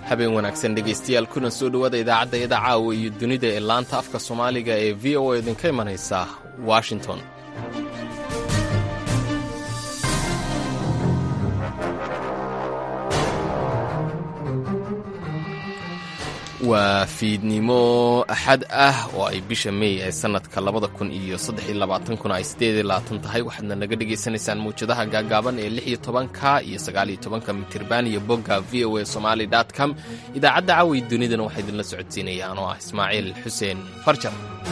habeen wanaagsan dhegaystayaal kuna soo dhowaada idaacadda yada caawa iyo dunida ee laanta afka soomaaliga ee v o a idinka imanaysa washington waa fiidnimo axad ah oo ay bisha mey ee sannadka labada kun iyo saddex iyo labaatankuna ay siddeed iyo labaatan tahay waxaadna naga dhagaysanaysaan mawjadaha gaagaaban ee lix iyo tobanka iyo sagaal iyo tobanka mitirban iyo bogga v o a somali dot com idaacadda caawi dunidana waxaa idinla socodsiinayaan oo ah ismaaciil xuseen farjar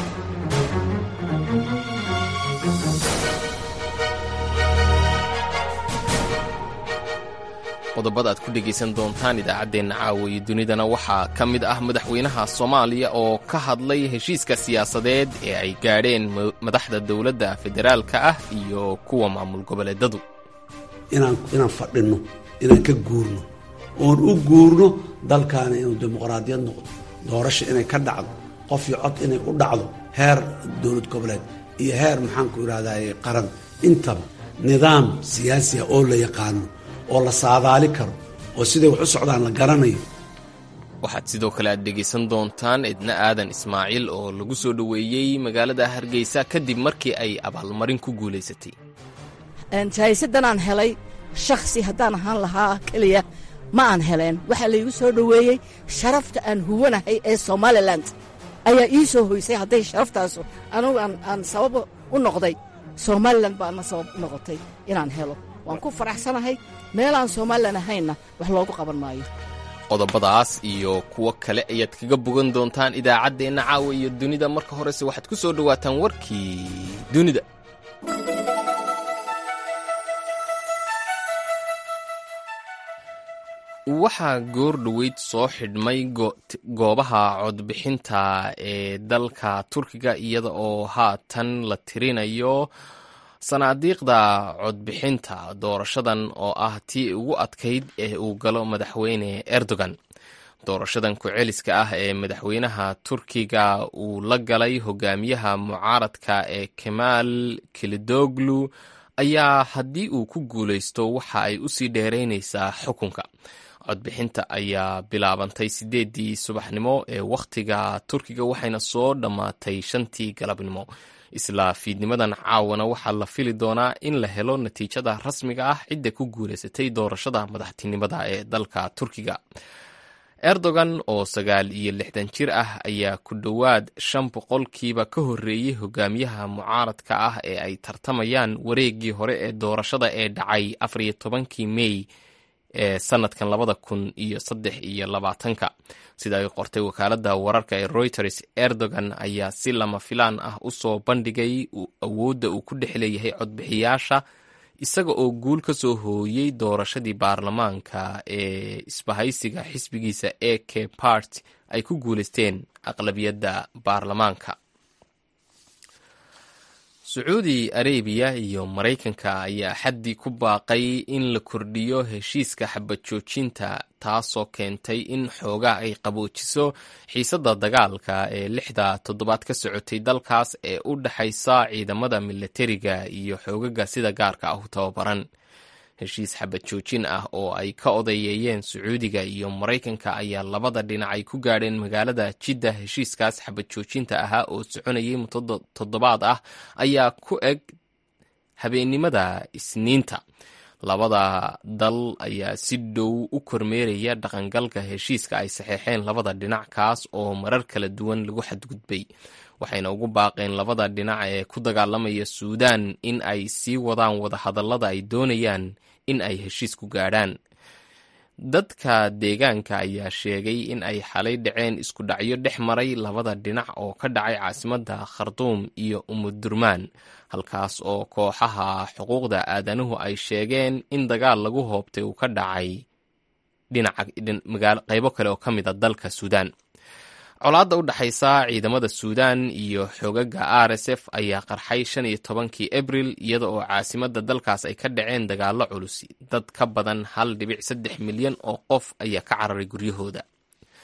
qodobada aad ku dhegaysan doontaan idaacaddeenna caawa iyo dunidana waxaa ka mid ah madaxweynaha soomaaliya oo ka hadlay heshiiska siyaasadeed ee ay gaadheen madaxda dowladda federaalka ah iyo kuwa maamul goboleedadu inaan fadhinno inaan ka guurno oon u guurno dalkaana inuu dimuqraadiyad noqdo doorasha inay ka dhacdo qof iyo cod inay u dhacdo heer dowlad goboleed iyo heer maxaanku idhahdaye qaran intaba nidaam siyaasi ah oo la yaqaano oo la saadaali karo oo siday wax u socdaan la garanayo waxaad sidoo kale aad dhegaysan doontaan edna aadan ismaaciil oo lagu soo dhoweeyey magaalada hargeysa kadib markii ay abaalmarin ku guulaysatay jaahisadanaan helay shakhsi haddaan ahaan lahaa keliya ma aan heleen waxaa laygu soo dhoweeyey sharafta aan huwanahay ee somalilan ayaa ii soo hoysay hadday sharaftaasu anugu aan sabab u noqday somalilan baana sabab u noqotay inaan helo waan ku faraxsanahay meelaan somalilan ahaynna wax loogu qaban maayo qodobadaas iyo kuwo kale ayaad kaga bogan doontaan idaacaddeenna caawa iyo dunida marka horese waxaad ku soo dhowaataan warkii dunida waxaa goor dhoweyd soo xidhmay goobaha codbixinta ee dalka turkiga iyada oo haatan la tirinayo sanaadiiqda codbixinta doorashadan oo ah tii ugu adkayd ee uu galo madaxweyne erdogan doorashadan ku-celiska ah ee madaxweynaha turkiga uu la galay hogaamiyaha mucaaradka ee kemaal kilidoglu ayaa haddii uu ku guulaysto waxa ay usii dheeraynaysaa xukunka codbixinta ayaa bilaabantay siddeedii subaxnimo ee wakhtiga turkiga waxayna soo dhammaatay shantii galabnimo isla fiidnimadan caawana waxaa la fili doonaa in la helo natiijada rasmiga ah cidda ku guulaysatay doorashada madaxtinimada ee dalka turkiga erdogan oo sagaal iyo lixdan jir ah ayaa ku dhowaad shan boqolkiiba ka horreeyey hogaamiyaha mucaaradka ah ee ay tartamayaan wareeggii hore ee doorashada ee dhacay afar iyo tobankii mey ee sanadkan labada kun iyo saddex iyo labaatanka sida ay qortay wakaaladda wararka ee reuters erdogan ayaa si lama filaan ah u soo bandhigay awoodda uu ku dhex leeyahay codbixiyaasha isaga oo guul ka soo hooyey doorashadii baarlamaanka ee isbahaysiga xisbigiisa e k part ay ku guulaysteen aqlabiyadda baarlamaanka sacuudi arabiya iyo maraykanka ayaa xaddii ku baaqay in la kordhiyo heshiiska xabad joojinta taasoo keentay in xoogaa ay qaboojiso xiisadda dagaalka ee lixda toddobaad ka socotay dalkaas ee u dhexaysa ciidamada milatariga iyo xoogaga sida gaarka ah u tababaran heshiis xabad joojin ah oo ay ka odayeeyeen sacuudiga iyo maraykanka ayaa labada dhinac ay ku gaadheen magaalada jidda heshiiskaas xabad joojinta ahaa oo soconayay muddo toddobaad ah ayaa ku eg habeennimada isniinta labada dal ayaa si dhow u kormeeraya dhaqangalka heshiiska ay saxeexeen labada dhinac kaas oo marar kala duwan lagu xadgudbay waxayna ugu baaqeen labada dhinac ee ku dagaalamaya suudaan in ay sii wadaan wadahadallada ay doonayaan in ay heshiis ku gaadhaan dadka deegaanka ayaa sheegay in ay xalay dhaceen isku dhacyo dhex maray labada dhinac oo ka dhacay caasimadda khartuum iyo umudurmaan halkaas oo kooxaha xuquuqda aadanuhu ay sheegeen in dagaal lagu hoobtay uu ka dhacay dhinaca qaybo kale oo ka mid a dalka suudaan colaadda u dhexaysa ciidamada suudaan iyo xogaga r s f ayaa qarxay shan iyo tobankii abril iyada oo caasimadda dalkaas ay ka dhaceen dagaallo culus dad ka badan hal dhibic saddex milyan oo qof ayaa ka cararay guryahooda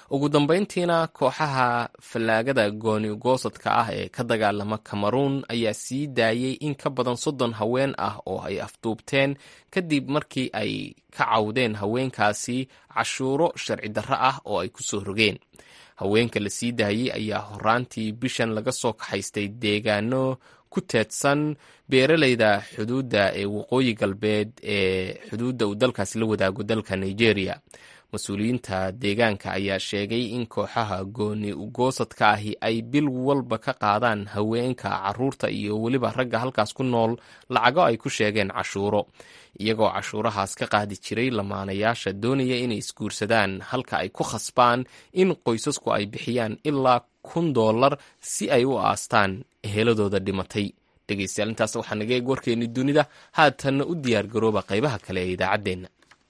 ugu dambeyntiina kooxaha fallaagada gooni goosadka ah ee ka dagaalama cameruun ayaa sii daayey in ka badan soddon haween ah oo ay afduubteen kadib markii ay ka cawdeen haweenkaasi cashuuro sharci darro ah oo ay ku soo rogeen haweenka la sii daayey ayaa horaantii bishan laga soo kaxaystay deegaano ku teedsan beeraleyda xuduudda ee waqooyi galbeed ee xuduudda uu dalkaasi la wadaago dalka nigeria mas-uuliyiinta deegaanka ayaa sheegay in kooxaha gooni ugoosadka ahi ay bil walba ka qaadaan haweenka caruurta iyo weliba ragga halkaas ku nool lacago ay ku sheegeen cashuuro iyagoo cashuurahaas ka qaadi jiray lamaanayaasha doonaya inay isguursadaan halka ay ku khasbaan in qoysasku ay bixiyaan ilaa kun dollar si ay u aastaan eheladooda dhimatay dhegeystayaal intaas waxaa naga eeg warkeennii dunida haatanna u diyaar garooba qaybaha kale ee idaacaddeenna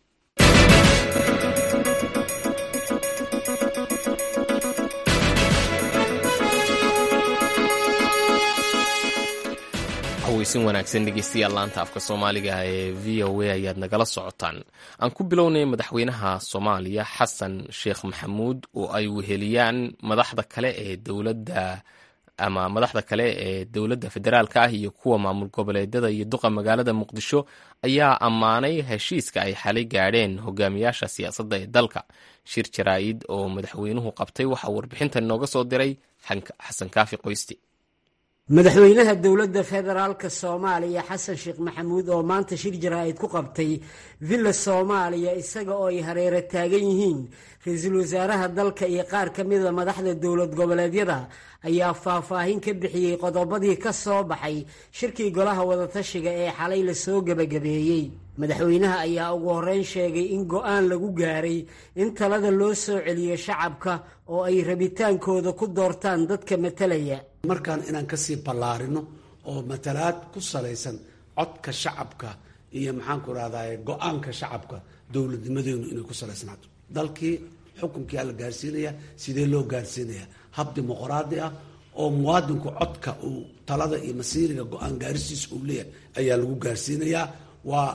weysin wanaagsan dhegeystayaal laanta afka soomaaliga ee v o a ayaad nagala socotaan aan ku bilownay madaxweynaha soomaaliya xasan sheekh maxamuud oo ay weheliyaan madaxda kale ee dowladda ama madaxda kale ee dowladda federaalka ah iyo kuwa maamul goboleedyada iyo duqa magaalada muqdisho ayaa ammaanay heshiiska ay xalay gaadheen hogaamiyaasha siyaasadda ee dalka shir jaraa'id oo madaxweynuhu qabtay waxaa warbixintan inooga soo diray xasan kaafi qoysti madaxweynaha dowladda federaalka soomaaliya xasan sheekh maxamuud oo maanta shir jaraa'id ku qabtay villa soomaaliya isaga oo ay hareero taagan yihiin ra-iisul wasaaraha dalka iyo qaar ka mida madaxda dowlad goboleedyada ayaa faahfaahin ka bixiyey qodobadii ka soo baxay shirkii golaha wadatashiga ee xalay lasoo gebagabeeyey madaxweynaha ayaa ugu horreyn sheegay in go-aan lagu gaaray in talada loo soo celiyo shacabka oo ay rabitaankooda ku doortaan dadka matalaya markaan inaan kasii ballaarino oo matalaad ku salaysan codka shacabka iyo maxaanku rahdaye go-aanka shacabka dowladnimadeenu inay ku salaysnaato dalkii xukunkia la gaarsiinaya sidee loo gaarsiinaya hab dimuqraadi ah oo muwaadinku codka uu talada iyo masiiriga go-aan gaarisiisa uu leeyahay ayaa lagu gaarsiinayaa waa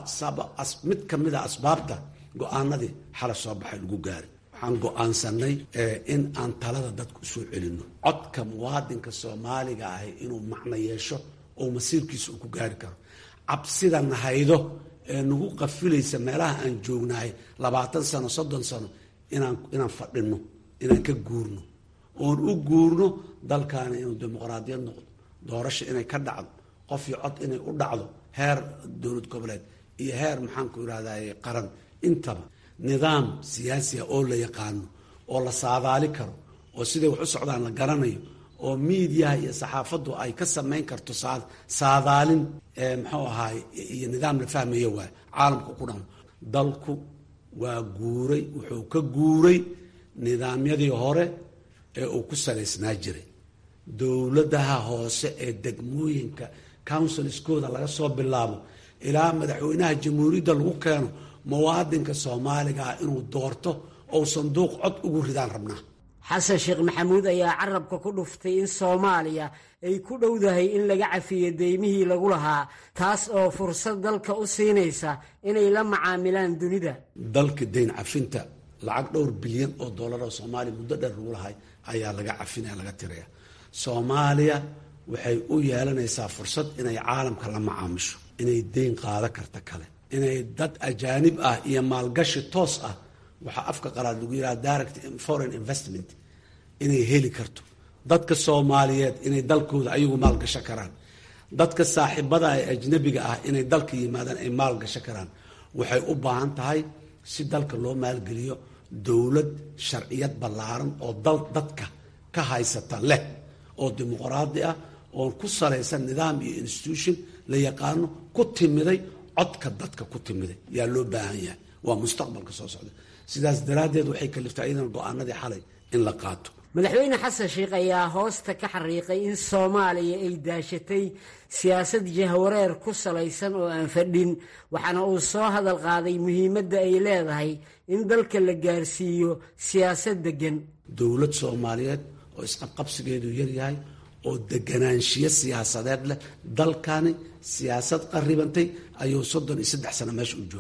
mid ka mid a asbaabta go-aanadii xala soo baxay lagu gaari waxaan go-aansanay in aan talada dadka usoo celino codka muwaadinka soomaaliga ahi inuu macno yeesho oo masiirkiisa uu ku gaari karo cabsida nahaydo ee nagu qafilaysa meelaha aan joognahay labaatan sano soddon sano inaan inaan fadhino inaan ka guurno oon u guurno dalkaana inuu dimuqraadiyad noqdo doorasha inay ka dhacdo qof iyo cod inay u dhacdo heer dowlad goboleed iyo heer maxaanku irahdaye qaran intaba nidaam siyaasiya oo la yaqaano oo la saadaali karo oo siday wax u socdaan la garanayo oo miidiyaha iyo saxaafaddu ay ka samayn karto saadaalin muxuu ahaay iyo nidaam la fahmaya waay caalamka ku dhamo dalku waa guuray wuxuu ka guuray nidaamyadii hore ee uu ku salaysnaa jiray dowladaha hoose ee degmooyinka counsilskooda laga soo bilaabo ilaa madaxweynaha jamhuuriyadda lagu keeno muwaadinka soomaaliga ah inuu doorto ou sanduuq cod ugu ridaan rabnaa xasan sheekh maxamuud ayaa carabka ku dhuftay in soomaaliya ay ku dhowdahay in laga cafiyo deymihii lagu lahaa taas oo fursad dalka u siinaysa inay la macaamilaan dunida dalka dayn cafinta lacag dhowr bilyan oo dollar oo soomaaliya muddo dheer lagu lahay ayaa laga cafinaya laga tiraya soomaaliya waxay u yeelanaysaa fursad inay caalamka la macaamisho inay deyn qaado karta kale inay dad ajaanib ah iyo maalgashi toos ah waxaa afka qalaad lagu yidhaha direct foreign investment inay heli karto dadka soomaaliyeed inay dalkooda ayagu maalgasho karaan dadka saaxiibada ee ajnabiga ah inay dalka yimaadaan ay maalgasho karaan waxay u baahan tahay si dalka loo maalgeliyo dowlad sharciyad ballaaran oo dal dadka ka haysata leh oo dimuqraadi ah oo ku salaysan nidaam iyo institution la yaqaano ku timiday codka dadka ku timiday yaa loo baahan yahay waa mustaqbalka soo socda sidaas daraaddeed waxay kaliftay iyadan go-aanadii xalay in la qaato madaxweyne xasan sheekh ayaa hoosta ka xariiqay in soomaaliya ay daashatay siyaasad jahwareer ku salaysan oo aan fadhin waxaana uu soo hadal qaaday muhiimadda ay leedahay in dalka la gaarsiiyo siyaasad deggan dowlad soomaaliyeed oo isqabqabsigeedu yaryahay oo deganaanshiyo siyaasadeed leh dalkani siyaasad qaribantay ayuu soddon iyo saddex sano meesha u joogaa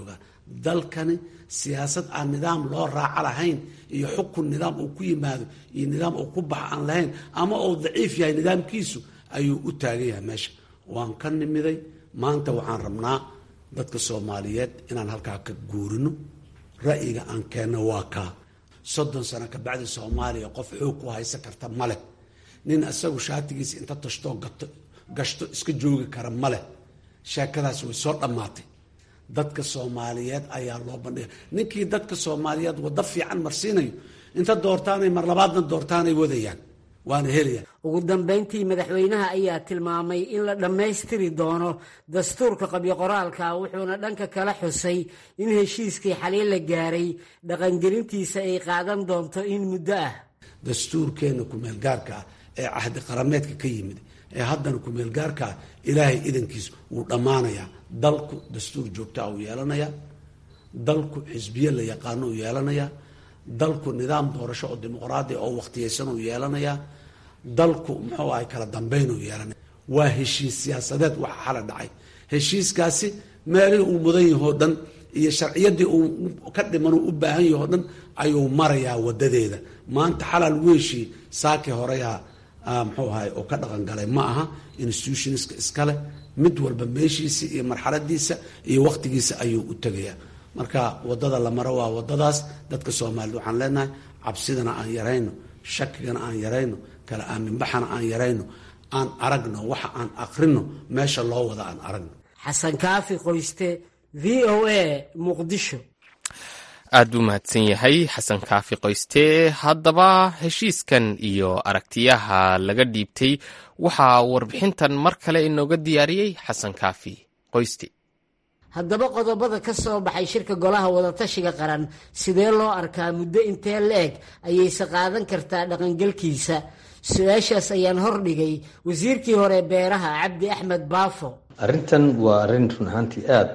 dalkani siyaasad aan nidaam loo raaco lahayn iyo xukun nidaam uu ku yimaado iyo nidaam uu ku bax aan lahayn ama uu daciif yahay nidaamkiisu ayuu u taagan yahay meesha waan ka nimiday maanta waxaan rabnaa dadka soomaaliyeed inaan halkaa ka guurino ra'yiga aan keenno waa kaa soddon sano kabacdi soomaaliya qof xoog ku haysan karta ma leh nin isagu shaatigiisa inta tashtoo gato gashto iska joogi kara ma leh sheekadaas way soo dhammaatay dadka soomaaliyeed ayaa loo bandhiga ninkii dadka soomaaliyeed waddo fiican marsiinayo inta doortaanay mar labaadna doortaanay wadayaan waana helayaan ugu dambayntii madaxweynaha ayaa tilmaamay in la dhammaystiri doono dastuurka qabyo qoraalka wuxuuna dhanka kala xusay in heshiiskii xaliil la gaaray dhaqangelintiisa ay qaadan doonto in muddo ah dastuurkeenna kumeelgaarka ah ee cahdi qarameedka ka yimid ee haddana kumeelgaarka ah ilaahay idankiis wuu dhammaanayaa dalku dastuur joogtaa uu yeelanayaa dalku xisbiye la yaqaano uu yeelanayaa dalku nidaam doorasho oo dimuqraadi oo waqtiyeysan uu yeelanayaa dalku muxuu ahay kala dambeyn uu yeelanaya waa heshiis siyaasadeed waxa xala dhacay heshiiskaasi meelihii uu mudan yahoo dhan iyo sharciyadii uu ka dhiman uu u baahan yahoo dhan ayuu marayaa wadadeeda maanta xalal weeshii saaki horeyaa muxuu ahay oo ka dhaqan galay ma aha institutionska iskale mid walba meeshiisa iyo marxaladiisa iyo waqtigiisa ayuu u tegayaa marka wadada la maro waa wadadaas dadka soomaaliyed waxaan leenahay cabsidana aan yarayno shakigana aan yarayno kala aaminbaxana aan yarayno aan aragno waxa aan aqrino meesha loo wada aan aragno xasan kaafi qoyste v o a muqdisho aad buu mahadsan yahay xasan kaafi qoyste haddaba heshiiskan iyo aragtiyaha laga dhiibtay waxaa warbixintan mar kale inooga diyaariyey xasan kaafi qoyste haddaba qodobada ka soo baxay shirka golaha wadatashiga qaran sidee loo arkaa muddo intee la-eg ayayse qaadan kartaa dhaqangelkiisa su-aashaas ayaan hordhigay wasiirkii hore beeraha cabdi axmed baafo arrintan waa arrin run ahaantii aada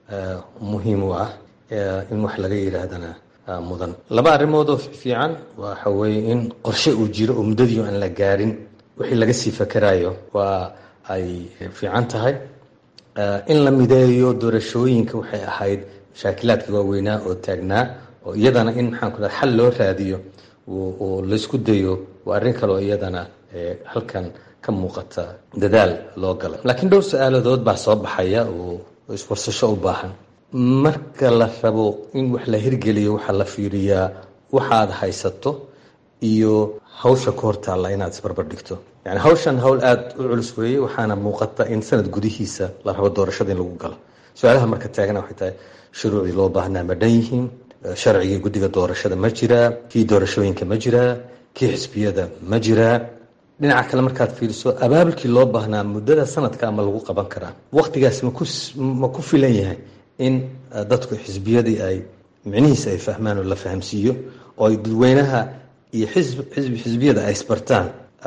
muhiim u ah in wax laga yidhaahdana mudan laba arrimood oo fiican waxa weeye in qorshe uu jiro oo muddadii aan la gaarin wixii laga sii fakarayo waa ay fiican tahay in la mideeyo doorashooyinka waxay ahayd mashaakilaadka waaweynaa oo taagnaa oo iyadana in maxaan ku xal loo raadiyo oo laysku dayo waa arrin kale oo iyadana halkan ka muuqata dadaal loo galay laakiin dhowr su-aaladood baa soo baxaya oo iswarsasho u baahan marka la rabo in wax la hirgeliyo waxaa la fiiriyaa waxaad haysato iyo hawsha ka hortaalla inaad isbarbar dhigto yani hawshan hawl aada u culus weeye waxaana muuqata in sanad gudihiisa la rabo doorashada in lagu galo su-aalaha marka taagana waxay tahay shuruucdii loo baahnaa ma dhan yihiin sharcigii guddiga doorashada ma jiraa kii doorashooyinka ma jiraa kii xisbiyada ma jiraa dhinaca kale markaad fiiriso abaabulkii loo baahnaa muddada sanadka ama lagu qaban karaa waqtigaas ma ku filan yahay in dadku xisbiyadii ay micnihiisa ay fahmaan oo la fahamsiiyo oo ay dadweynaha iyo xisbi xisbiyada ay isbartaan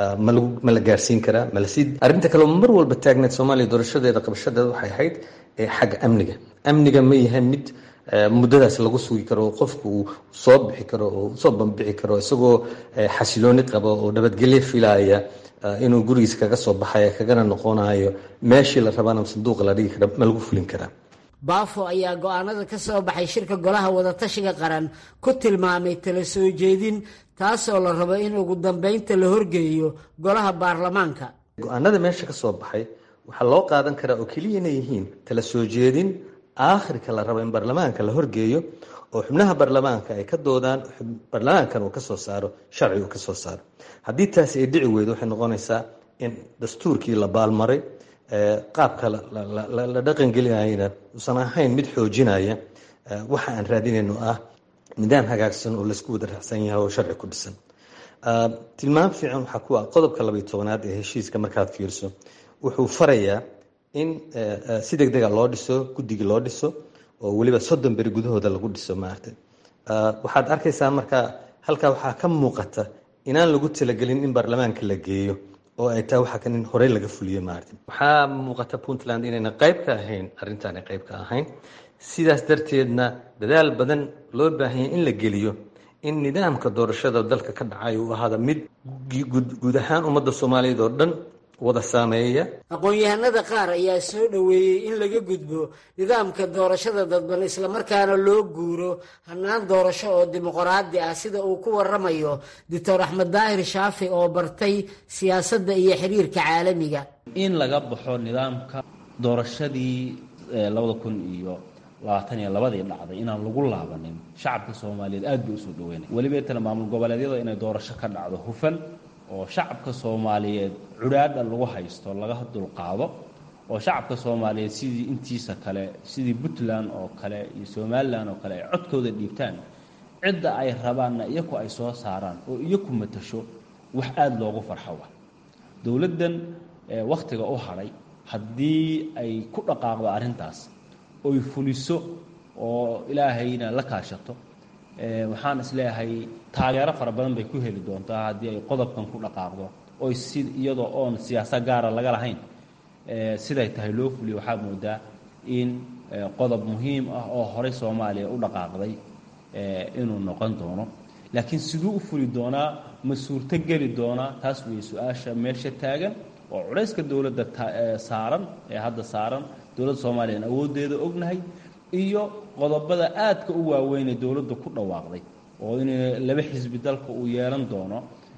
ma la gaarsiin karaa malasii arrinta kale mar walba taagneed soomaaliya doorashadeeda qabashadeeda waxay ahayd xagga amniga amniga ma yahay mid muddadaas lagu sugi karo oo qofku uu soo bixi karo oo soo bambixi karo isagoo xasilooni qaba oo nabadgelyo filaaya inuu gurigiisa kaga soo baxaya kagana noqonayo meeshii la rabana sanduuqa la dhigi kara ma lagu fulin karaa baafo ayaa go-aanada ka soo baxay shirka golaha wadatashiga qaran ku tilmaamay tala soo jeedin taasoo la rabo in ugu dambeynta la horgeeyo golaha baarlamaanka go-aanada meesha ka soo baxay waxaa loo qaadan karaa oo keliya inay yihiin tala soo jeedin aakhirka la rabo in baarlamaanka la horgeeyo oo xubnaha baarlamaanka ay ka doodaan baarlamaankan uu ka soo saaro sharci uu ka soo saaro haddii taasi ay dhici weydo waxay noqonaysaa in dastuurkii la baalmaray qaabka la dhaqangelinayana uusan ahayn mid xoojinaya waxa aan raadinayno ah nidaam hagaagsan oo laysku wada raacsan yahay oo sharci ku dhisan tilmaam fiican waxaa ku ah qodobka labaiy tobanaad ee heshiiska markaad fiirso wuxuu farayaa in si deg dega loo dhiso guddigii loo dhiso oo weliba soddon beri gudahooda lagu dhiso maaragtay waxaad arkaysaa marka halkaa waxaa ka muuqata inaan lagu talagelin in baarlamaanka la geeyo oo ay tahay waxaa kan in horey laga fuliyo maaragtay waxaa muuqata puntland inayna qayb ka ahayn arrintaana qayb ka ahayn sidaas darteedna dadaal badan loo baahanya in la geliyo in nidaamka doorashada dalka ka dhacay uu ahaada mid guud ahaan ummadda soomaaliyeed oo dhan wada saameeya aqoon-yahanada qaar ayaa soo dhoweeyey in laga gudbo nidaamka doorashada dadban islamarkaana loo guuro hannaan doorasho oo dimuqraadi ah sida uu ku waramayo doctor axmed daahir shaafi oo bartay siyaasadda iyo xiriirka caalamiga in laga baxo nidaamka doorashadii labada kun iyo labaatan iyo labadii dhacday inaan lagu laabanin shacabka soomaaliyeed aad bay usoo dhaweynay weliba tana maamul goboleedyada inay doorasho ka dhacdo hufan oo shacabka soomaaliyeed cudhaadha lagu haysto laga dulqaado oo shacabka soomaaliyeed sidii intiisa kale sidii puntland oo kale iyo somalilan oo kale ay codkooda dhiibtaan cidda ay rabaanna iyaku ay soo saaraan oo iyaku matasho wax aada loogu farxo wa dowladdan wakhtiga u hadhay haddii ay ku dhaqaaqdo arrintaas oy fuliso oo ilaahayna la kaashato waxaan isleeyahay taageero fara badan bay ku heli doontaa haddii ay qodobkan ku dhaqaaqdo oy si iyadoo oon siyaasad gaara laga lahayn siday tahay loo fuliyo waxaa moodaa in qodob muhiim ah oo horey soomaaliya u dhaqaaqday inuu noqon doono laakiin siduu u fuli doonaa ma suurto geli doonaa taas wey su-aasha meesha taagan oo culayska dowladda saaran ee hadda saaran dowladda soomaaliya aan awooddeeda ognahay iyo qodobada aadka u waaweynee dowladda ku dhawaaqday oo in laba xisbi dalka uu yeelan doono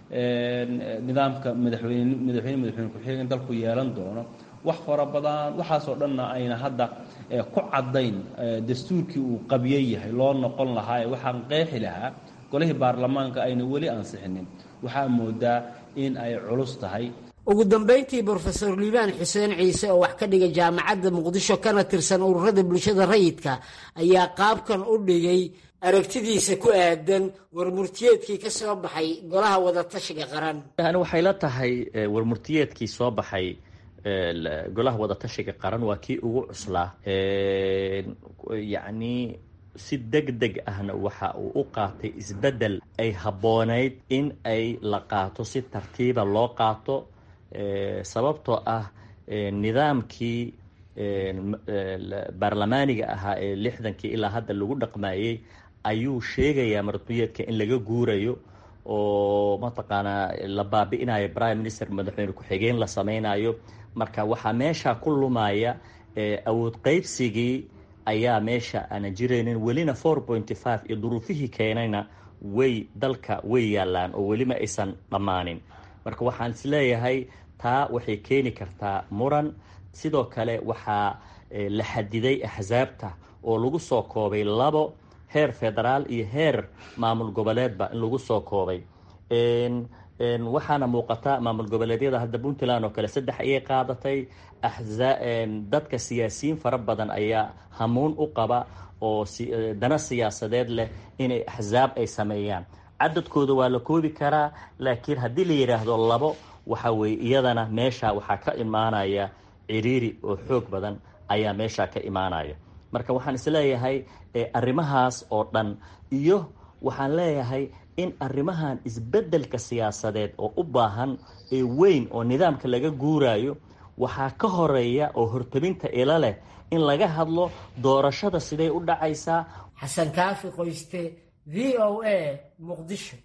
nidaamka madaxweyne madaxweyne madaxweyne ku-xigeen dalku yeelan doono wax fara badan waxaasoo dhanna ayna hadda ku caddayn dastuurkii uu qabyo yahay loo noqon lahaa ee waxaan qeexi lahaa golihii baarlamaanka ayna weli ansixinin waxaa moodaa in ay culus tahay ugu dambayntii brofesor liibaan xuseen ciise oo wax ka dhiga jaamacadda muqdisho kana tirsan ururada bulshada rayidka ayaa qaabkan u dhigay aragtidiisa ku aadan warmurtiyeedkii ka soo baxay golaha wadatashiga qaran yani waxay la tahay warmurtiyeedkii soo baxay golaha wadatashiga qaran waa kii ugu cuslaa yacni si deg deg ahna waxa uu u qaatay isbeddel ay habboonayd in ay la qaato si tartiiba loo qaato sababtoo ah nidaamkii baarlamaaniga ahaa ee lixdankii ilaa hadda lagu dhaqmayey ayuu sheegayaa marduyeedka in laga guurayo oo mataqaanaa la baabi'inayo prime minister madaxweyne ku-xigeen la sameynayo marka waxaa meesha ku lumaya awood qeybsigii ayaa meesha aana jiraynin welina four pointy five iyo duruufihii keenayna way dalka way yaalaan oo welima aysan dhammaanin marka waxaan isleeyahay taa waxay keeni kartaa muran sidoo kale waxaa la xadiday axsaabta oo lagu soo koobay labo heer federaal iyo heer maamul goboleedba in lagu soo koobay waxaana muuqata maamul goboleedyada hadda puntland oo kale saddex ayay qaadatay dadka siyaasiyiin fara badan ayaa hamuun u qaba oo dana siyaasadeed leh inay axsaab ay sameeyaan cadadkooda waa la koobi karaa laakiin haddii la yidhaahdo labo waxa weeye iyadana meesha waxaa ka imaanaya ciriiri oo xoog badan ayaa meesha ka imaanaya marka waxaan isleeyahay arrimahaas oo dhan iyo waxaan leeyahay in arrimahan isbeddelka siyaasadeed oo u baahan ee weyn oo nidaamka laga guurayo waxaa ka horeeya oo hortabinta ila leh in laga hadlo doorashada siday u dhacaysaa xasan kaafi qoyste v o a muqdisho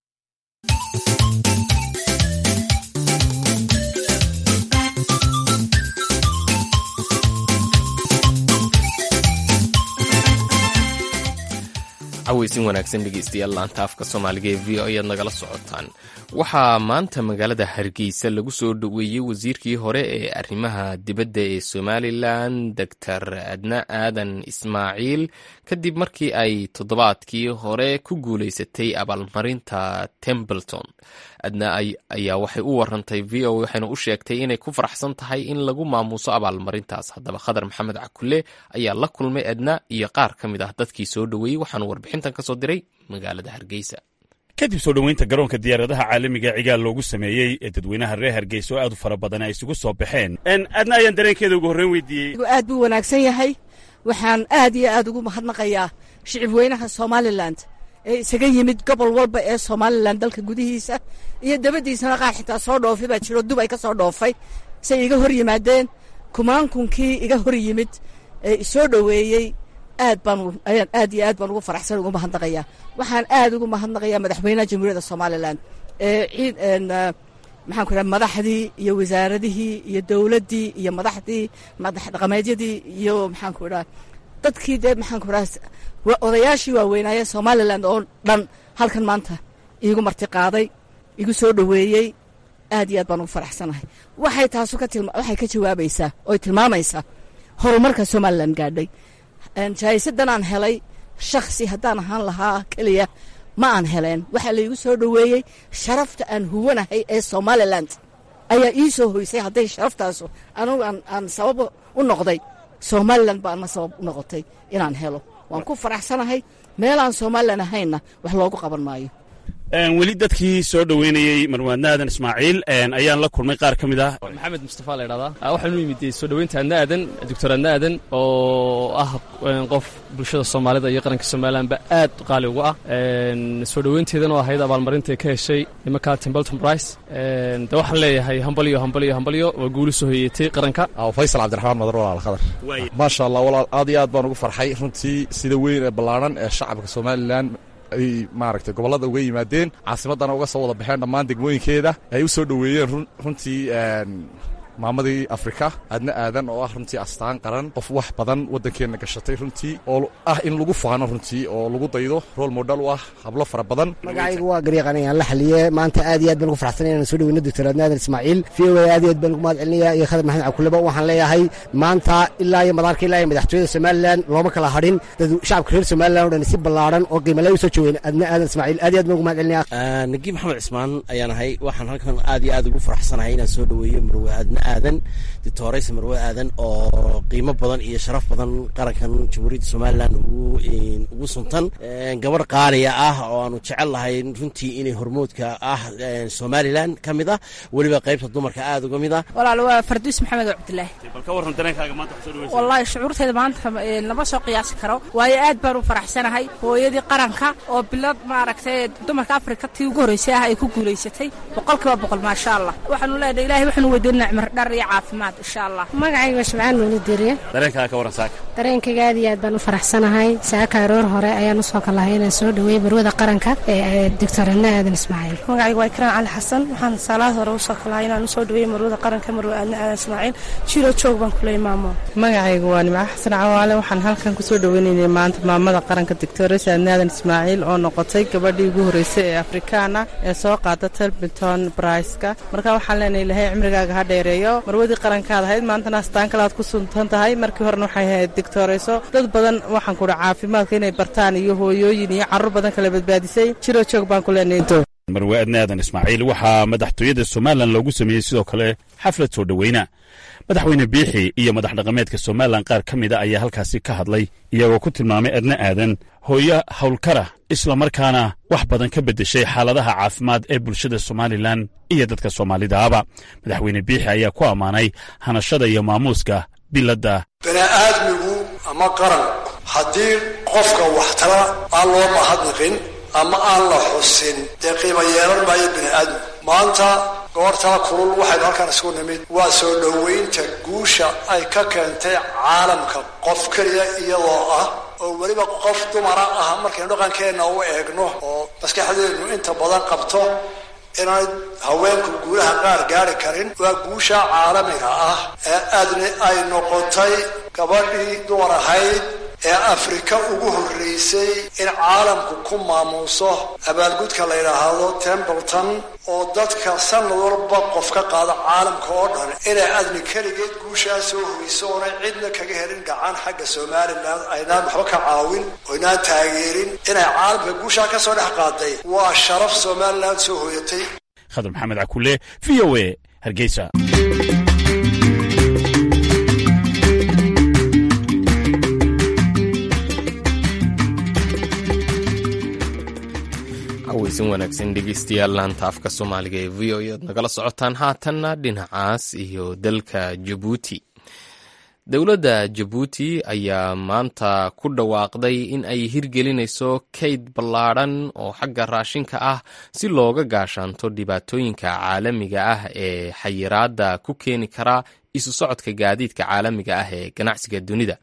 caweysin wanaagsan dhegeystayaal laanta afka soomaaliga ee v o ayaad nagala socotaan waxaa maanta magaalada hargeysa lagu soo dhoweeyey wasiirkii hore ee arrimaha dibadda ee somalilan doctor adna aadan ismaaciil kadib markii ay toddobaadkii hore ku guuleysatay abaalmarinta tembleton adna ayaa waxay u warantay v o waxayna u sheegtay inay ku faraxsan tahay in lagu maamuuso abaalmarintaas haddaba khadar maxamed cakule ayaa la kulmay adna iyo qaar ka mid ah dadkii soo dhoweeyey waxaanu warbixintan ka soo diray magaalada hargeysa kadib soo dhoweynta garoonka diyaaradaha caalamiga cigaal loogu sameeyey ee dadweynaha reer hargeysa oo aad u fara badan ay isugu soo baxeen adna ayaan dareenkeeda ugu horreyn weydiiyey aad buu wanaagsan yahay waxaan aad iyo aad ugu mahadnaqayaa shicib weynaha somalilan ee isaga yimid gobol walba ee somalilan dalka gudihiisa iyo dabadiisana qaar xitaa soo dhoofay baa jiro dubay ka soo dhoofay say iga hor yimaadeen kumaankunkii iga hor yimid ee isoo dhoweeyey aad baan ayaan aad iyo aad baan ugu faraxsan ugu mahadnaqayaa waxaan aad ugu mahadnaqayaa madaxweynaha jamhuuriyadda somalilan ee ciid maxaan ku idhaha madaxdii iyo wasaaradihii iyo dowladdii iyo madaxdii madax dhaqameedyadii iyo maxaan ku idhaha dadkii dee maxaan ku idhaha odayaashii waaweynaaye somalilan oo dhan halkan maanta iigu marti qaaday igu soo dhoweeyey aad iyo aad baan ugu faraxsanahay waxay taasu ka tilma waxay ka jawaabaysaa oy tilmaamaysaa horumarka somalilan gaadhay jaahisadan aan helay shakhsi haddaan ahaan lahaa keliya ma aan heleen waxaa laigu soo dhoweeyey sharafta aan huwanahay ee somalilan ayaa ii soo hoysay hadday sharaftaasu anugu aan sabab u noqday somalilan baana sabab u noqotay inaan helo waan ku faraxsanahay meelaan somalilan ahaynna wax loogu qaban maayo weli dadkii soo dhoweynayey marwaadna aadan ismaaciil ayaan la kulmay qaar ka mid ah maxamed mustafa la ydhahdaa waxaanu yimid soo dhoweynta adna aadan doctor adna aadan oo ah qof bulshada soomaalida iyo qaranka somalilanba aad qaali ugu ah soo dhoweynteedan oo ahayd abaalmarinta ka heshay nimanka timbleton brice de waxaan leeyahay hambalyo hambalyo hambalyo waa guuli soo hoyeetay qaranka faysal cabdiraxmaan madar walaal khadar maasha allah walaal aad iyo aad baan ugu farxay runtii sida weyn ee ballaaran ee shacabka somalilan ay maaragtay gobollada uga yimaadeen caasimaddana uga soo wada baxeen dhammaan degmooyinkeeda ay u soo dhoweeyeen runtii maamadii afrika aadna aadan oo ah runtii astaan qaran qof wax badan waddankeenna gashatay runtii oo ah in lagu faano runtii oo lagu daydo rool modhal u ah hablo fara badan magacaygu waa garyaqanayaan la xaliye maanta aad iyo aad baan ugu farxsanaya inaan soo dhoweyno doctor adna aadan ismaaciil v o a aad iyo aad baan ugu mahad celinaya iyo khadar maxamed cabkuleba waxaan leeyahay maanta ilaa iyo madaarka ilaa iyo madaxtooyada somalilan looma kala hadhin dad shacabka reer somalilan o dhan si ballaaran oo qiimale u soo joogeen adna aadan ismaaciil aad iyo aad baan ugu mahad celinaya nagiib maxamed cismaan ayaan ahay waxaan halkan aad iyo aad ugu faraxsanahay inaan soo dhoweeyo marwe adna aadan dictoraysa marwe aadan oo qiimo badan iyo sharaf badan qarankan jamhuuriyadda somalilan ugu suntan gabadh qaaliya ah oo aanu jecel lahay runtii inay hormoodka ah somalilan ka mid ah weliba qaybta dumarka aad uga mid ah walaal waa farduus maxamed cabdilaahi bal ka warran dareenkaaga maanta kusoo dhaweysa wallaahi shucuurteeda maanta lama soo qiyaasi karo waayo aad baan u faraxsanahay hooyadii qaranka oo bilad maaragtay dumarka afrika tii ugu horreysay ah ay ku guulaysatay boqolkiiba boqol maasha allah waxaanu leenahay ilahay waxaanu weydiinaa cimar dhar iyo caafimaad insha allah magacayga waa shabcaan nuuli diriye dareenkaaga ka warran saaka dareenkayga aad iyo aad baan u faraxsanahay saaka aroor hore ayaan usoo kalahay inaan soo dhoweeyey barwada qaranka ee doctor adna aadan ismaaciil magacayga waa ikraan cali xasan waxaan saalaad hore usoo kalahay inaan usoo dhoweeyey marwada qaranka marwe aadna aadan ismaaciil jiro joog baan kuley maamo magacayga waa nimco xasan cawaale waxaan halkan kusoo dhoweynaynay maanta maamada qaranka doctoresa aadna aadan ismaaciil oo noqotay gabadhii ugu horreysay ee afrikaana ee soo qaada telbiton briceka marka waxaan leenahay ilahay cimrigaaga ha dheereeyo marwadii qarankaad ahayd maantana astaan kale aad ku suntan tahay markii horena waxay ahayd dictoreyso dad badan waxaan kuhi caafimaadka inay bartaan iyo hooyooyin iyo carruur badan kala badbaadisay jiro joog baan ku leenahay marwe adna aadan ismaaciil waxaa madaxtooyada somalilan loogu sameeyey sidoo kale xaflad soo dhoweyna madaxweyne biixi iyo madax dhaqameedka somalilan qaar ka mida ayaa halkaasi ka hadlay iyagoo ku tilmaamay adna aadan hooyo howlkara islamarkaana wax badan ka beddeshay xaaladaha caafimaad ee bulshada somalilan iyo dadka soomaalidaaba madaxweyne biixi ayaa ku ammaanay hanashada iyo maamuuska biladda bini'aadmigu ama qaran haddii qofka waxtara aan loo mahadnaqin ama aan la xusin dee qiimo yeelan maayo bini'aadmigu maanta goortaa kulul waxaynu halkaan isugu nimid waa soo dhoweynta guusha ay ka keentay caalamka qof keliya iyadoo ah oo weliba qof dumara ah markaynu dhaqankeenna u eegno oo maskaxdeennu inta badan qabto inay haweenku guulaha qaar gaari karin waa guusha caalamiga ah ee aadni ay noqotay gabadhii dumar ahayd ee afrika ugu horreysay in caalamku ku maamuuso abaalgudka la yidhaahdo templeton oo dadka sanad walba qof ka qaada caalamka oo dhan inay adni keligeed guushaa soo hoyso oonay cidna kaga helin gacan xagga somalilan aynaan waxba ka caawin oo inaan taageerin inay caalamka guushaa ka soo dhex qaaday waa sharaf somalilan soo hoyatay khadar maxamed cakule v o a hargeysa aweysan wanaagsan dhegeystayaal laanta afka soomaaliga ee v o e ad nagala socotaan haatanna dhinacaas iyo dalka jabuuti dowladda jabuuti ayaa maanta ku dhawaaqday in ay hirgelinayso kayd ballaadhan oo xagga raashinka ah si looga gaashaanto dhibaatooyinka caalamiga ah ee xayiraadda ku keeni kara isu socodka gaadiidka caalamiga ah ee ganacsiga dunida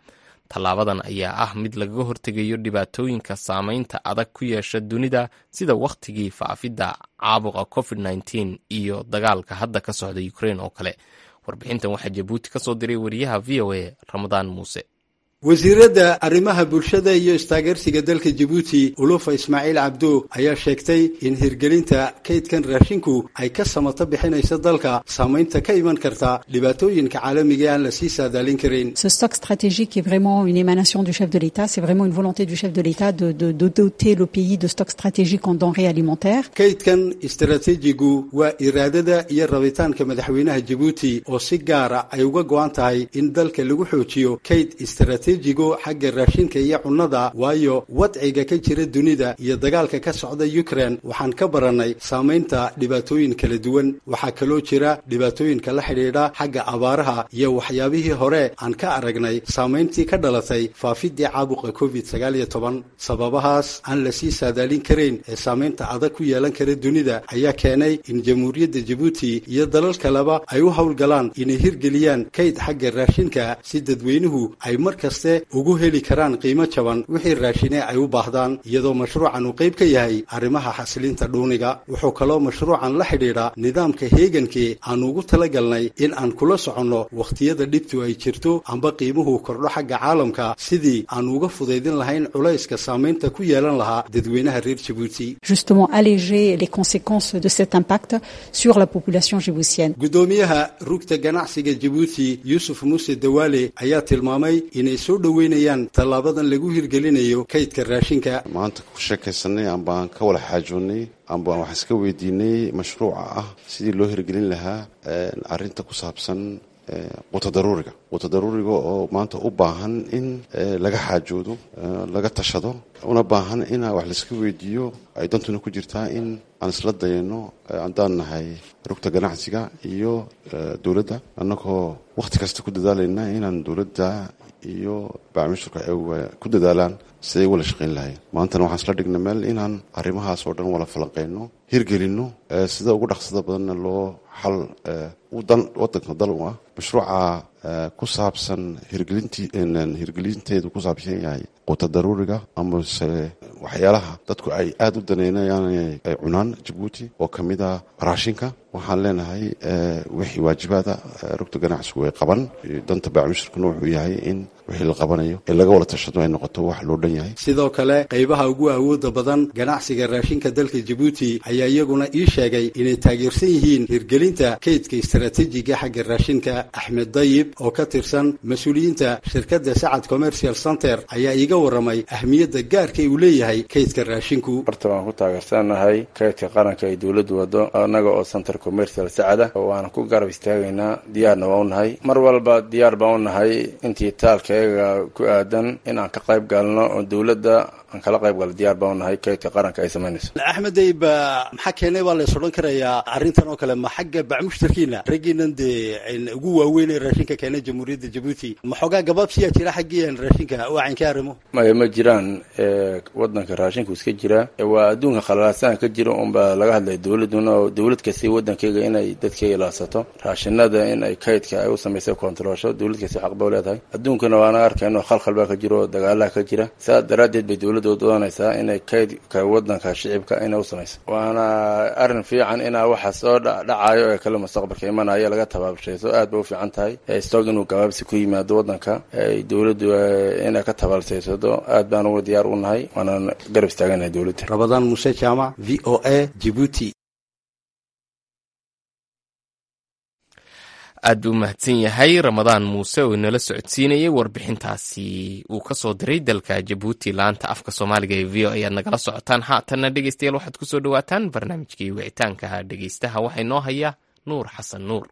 tallaabadan ayaa ah mid lagaga hortegayo dhibaatooyinka saameynta adag ku yeesha dunida sida wakhtigii faafidda caabuqa covid nteen iyo dagaalka hadda ka socda ukrain oo kale warbixintan waxaa jabuuti ka soo diray wariyaha v o a ramadaan muuse wasiiradda arrimaha bulshada iyo istaageersiga dalka jabuuti ulufa ismaaciil cabdo ayaa sheegtay in hirgelinta kaydkan raashinku ay ka samato bixinayso dalka saamaynta ka iman karta dhibaatooyinka caalamiga aan la sii saadaalin karin Ce stock stratégique est vraiment une émanation du chef de l'État. C'est vraiment une volonté du chef de l'État de, de, de doter le pays de stocks stratégiques en denrées alimentaires. kaydkan istaraatiijigu waa iraadada iyo rabitaanka madaxweynaha jabuuti oo si gaara ay uga go-an tahay in dalka lagu xoojiyo kayd istaraatiijigo xagga raashinka iyo cunnada waayo wadciga ka jira dunida iyo dagaalka ka socda ukraine waxaan ka barannay saamaynta dhibaatooyin kala duwan waxaa kaloo jira dhibaatooyinka la xidhiidha xagga abaaraha iyo waxyaabihii hore aan ka aragnay saamayntii ka dhalatay faafidii caabuqa covid sagaal iyo toban sababahaas aan la sii saadaalin karayn ee saamaynta adag ku yeelan kara dunida ayaa keenay in jamhuuriyadda jabuuti iyo dalal kaleba ay u howlgalaan inay hirgeliyaan kayd xagga raashinka si dadweynuhu ay mar kaste ugu heli karaan qiimo jaban wixii raashine ay u baahdaan iyadoo mashruucan uu qayb ka yahay arrimaha xasilinta dhuuniga wuxuu kaloo mashruucan la xidhiidha nidaamka heegankii aanu ugu talagalnay in aan kula soconno wakhtiyada dhibtu ay jirto amba qiimuhu kordho xagga caalamka sidii aanu uga fudaydin lahayn culayska saamaynta ku yeelan lahaa dadweynaha reer jabuuti Justement, alléger les conséquences de cet impact sur la population djiboutienne. gudoomiyaha rugta ganacsiga jabuuti yuusuf muuse dawaale ayaa tilmaamay inay soo dhoweynayaan tallaabadan lagu hirgelinayo kaydka raashinka maanta ku sheekaysanay ambaan ka wada xaajoonnay ambaan wax iska weydiinay mashruuca ah sidii loo hirgelin lahaa arrinta ku saabsan quto daruuriga quto daruuriga oo maanta u baahan in laga xaajoodo laga tashado una baahan in wax laiska weydiiyo ay dantuna ku jirtaa in aan isla dayano haddaan nahay rugta ganacsiga iyo dowladda annagoo wakhti kasta ku dadaalayna inaan dowladda iyo baamishurka ay ku dadaalaan siday wala shaqayn lahayn maantana waxaan isla dhigna meel inaan arrimahaas oo dhan wala falanqayno hirgelinno sida ugu dhaqsada badanna loo xal dan wadanka dal u ah mashruuca ku saabsan hirgelintii hirgelinteedu ku saabsan yahay quuta daruuriga amase waxyaalaha dadku ay aada u daneynayaan ay cunaan jabuuti oo ka mid ah raashinka waxaan leenahay wixii waajibaada rugta ganacsigu ay qaban danta baacmushirkuna wuxuu yahay in wixii la qabanayo ee laga wada tashado ay noqoto wax loo dhan yahay sidoo kale qaybaha ugu awooda badan ganacsiga raashinka dalka jabuuti ayaa iyaguna ii sheegay inay taageersan yihiin hirgelinta kaydka istaraatiijiga xagga raashinka axmed dayib oo ka tirsan mas-uuliyiinta shirkadda sacad commercial center ayaa iiga waramay ahmiyadda gaarka uu leeyahay kaydka raashinku horta waan ku taageersanahay kaydka qaranka ay dowladdu wado annaga oo center commercial sacada waana ku garab istaagaynaa diyaarna waa u nahay mar walba diyaar baan u nahay intii taalkayaga ku aadan in aan ka qayb galno oo dowladda aan kala qayb galo diyaar baan u nahay kaydka qaranka ay samaynayso axmed dayib maxaa keenay baa lays odhan karayaa arrintan oo kale ma xagga bacmushtarkiina raggiinan dee ugu waaweyn ee raashinka keena jamhuuriyadda jabuuti ma xoogaa gabaabsiyaa jira xaggiian raashinka waacaynka arrimo maya ma jiraan wadanka raashinku iska jira waa adduunka khalalaasana ka jira unbaa laga hadlaya dowladuna oo dowlad kasta wadankeyga inay dadkeyga ilaadsato raashinada in ay kaydka ay u samaysay kontaroolsho dowlad kasta xaq ba leedahay adduunkana waana arkayno khalkhal baa ka jira oo dagaalaha ka jira saas daraaddeed bay dowladda u doonaysaa inay kaydka wadanka shicibka inay u samayso waana arrin fiican inaa waxa soo dhacayo ee kale mustaqbalka imanaya laga tabaabshayso aad bay u fiican tahay stock inuu gabaabsi ku yimaado wadanka ay dowladdu inay ka tabaabshaysado aad baan uga diyaar u nahay waanaan garab istaaganahay dowladda rabadaan muuse jaamac v o a jibuuti aad buu mahadsan yahay ramadaan muuse oo inala socodsiinayay warbixintaasi uu ka soo diray dalka jabuuti laanta afka soomaaliga ee v o ayaad nagala socotaan haatanna dhegeystayaal waxaad ku soo dhowaataan barnaamijkii wicitaankaha dhegeystaha waxaa inoo haya nuur xasan nuur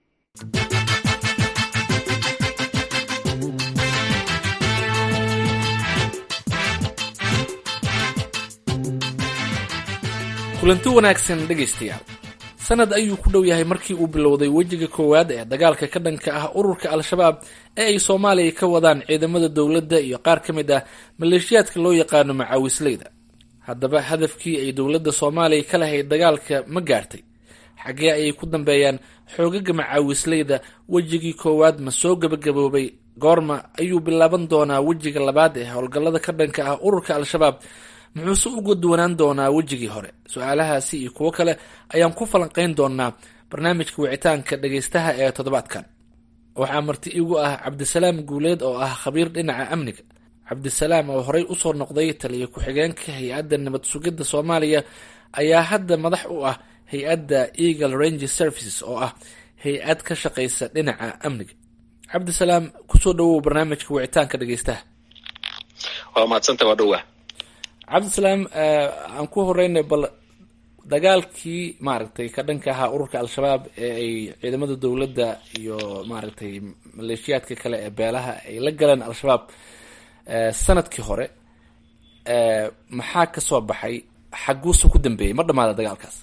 kulanti wanaagsan dhegaystayaal sanad ayuu ku dhow yahay markii uu bilowday wejiga koowaad ee dagaalka ka dhanka ah ururka al-shabaab ee ay soomaaliya ka wadaan ciidamada dowladda iyo qaar ka mid ah maleeshiyaadka loo yaqaano macaawisleyda haddaba hadafkii ay dowladda soomaaliya ka lahayd dagaalka ma gaartay xaggee ayay ku dambeeyaan xoogaga macaawisleyda wejigii koowaad ma soo gabagaboobay goorma ayuu bilaaban doonaa wejiga labaad ee howlgallada ka dhanka ah ururka al-shabaab muxuuse uga duwanaan doonaa wejigii hore su-aalahaasi iyo kuwo kale ayaan ku falanqeyn doonaa barnaamijka wicitaanka dhageystaha ee toddobaadkan waxaa marti igu ah cabdisalaam guuleed oo ah khabiir dhinaca amniga cabdisalaam oo horey usoo noqday taliya ku-xigeenka hay-adda nabad sugidda soomaaliya ayaa hadda madax u ah hay-adda eagle range services oo ah hay-ad ka shaqeysa dhinaca amniga cabdisalaam kusoo dhawow barnaamijka wicitaanka dhageystaha waa mahadsanta waa dhowaa cabdisalaam aan ku horeynay bal dagaalkii maaragtay ka dhanka ahaa ururka al-shabaab ee ay ciidamada dowladda iyo maaragtay maleeshiyaadka kale ee beelaha ay la galeen al-shabaab sanadkii hore maxaa kasoo baxay xaguuse ku dambeeyey ma dhamaada dagaalkaas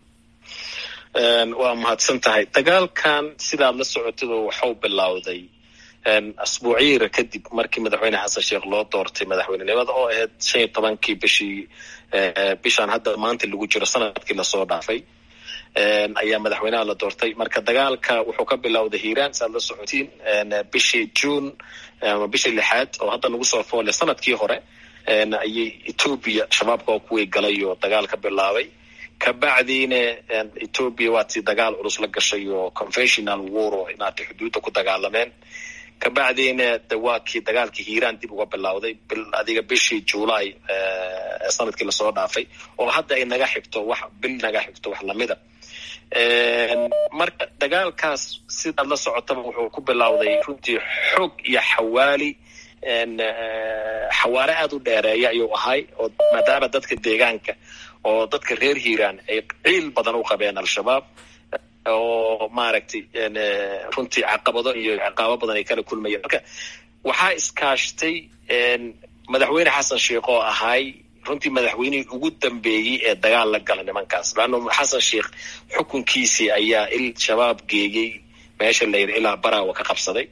waa mahadsan tahay dagaalkan sidaad la socotid waxau bilowday asbuuciira kadib markii madaxweyne xasan sheekh loo doortay madaxweynenimada oo ahayd shan iyo tobankii bishii bishaan hadda maanta lagu jiro sanadkii lasoo dhaafay ayaa madaxweynaha la doortay marka dagaalka wuxuu ka bilowday hiiraan si aad la socotiin bishii june ama bishii lixaad oo hadda nagu soo foole sanadkii hore ayay etoobiya shabaabka oo kuwii galay oo dagaal ka bilaabay kabacdiina etoobiya waatii dagaal culus la gashay oo conventional war oo inaatay xuduudda ku dagaalameen kabacdiina de waa kii dagaalkii hiiraan dib uga bilowday adiga bishii july sanadkii lasoo dhaafay oo hadda ay naga xigto wax bil naga xigto wax lamida marka dagaalkaas sidaad la socotaba wuxuu ku bilowday runtii xoog iyo xawaali xawaare aada u dheereeya ayuu ahay oo maadaama dadka deegaanka oo dadka reer hiiraan ay ciil badan u qabeen al-shabaab oo maaragtay runtii caqabado iyo ciqaabo badan ay kala kulmayeen marka waxaa iskaashtay madaxweyne xasan sheekh oo ahay runtii madaxweynihii ugu dambeeyey ee dagaal la gala nimankaas laanno xasan sheekh xukunkiisii ayaa il shabaab geeyey meesha la yidhi ilaa baraawa ka qabsaday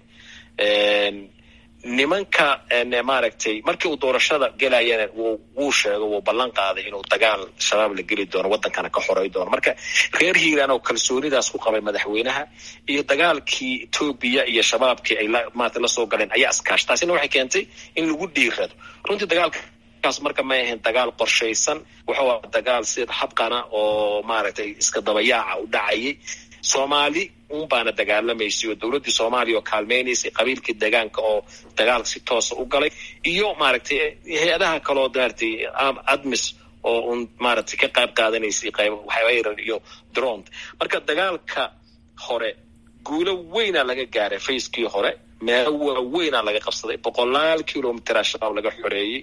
nimanka maaragtay markii uu doorashada gelayana wuu sheego wuu ballan qaaday inuu dagaal shabaab la geli doono waddankana ka xoray doono marka reer hiiraan oo kalsoonidaas ku qabay madaxweynaha iyo dagaalkii etoobiya iyo shabaabkii ay maarata lasoo galeen ayaa iskaash taasina waxay keentay in lagu dhiirado runtii dagaalka kaas marka may ahayn dagaal qorshaysan wuxuu aha dagaal sida habqana oo maaragtay iska dabayaaca u dhacayay soomaali un baana dagaalamaysay oo dowladdii soomaaliya oo kaalmeynaysay qabiilkii deegaanka oo dagaal si toosa u galay iyo maaragtay hay-adaha kaleo maaragtay admis oo un maaragtay ka qayb qaadanaysay qayb waxyar iyo dront marka dagaalka hore guulo weynaa laga gaaray facekii hore meelo waaweynaa laga qabsaday boqolaal kilomitera shabaab laga xoreeyey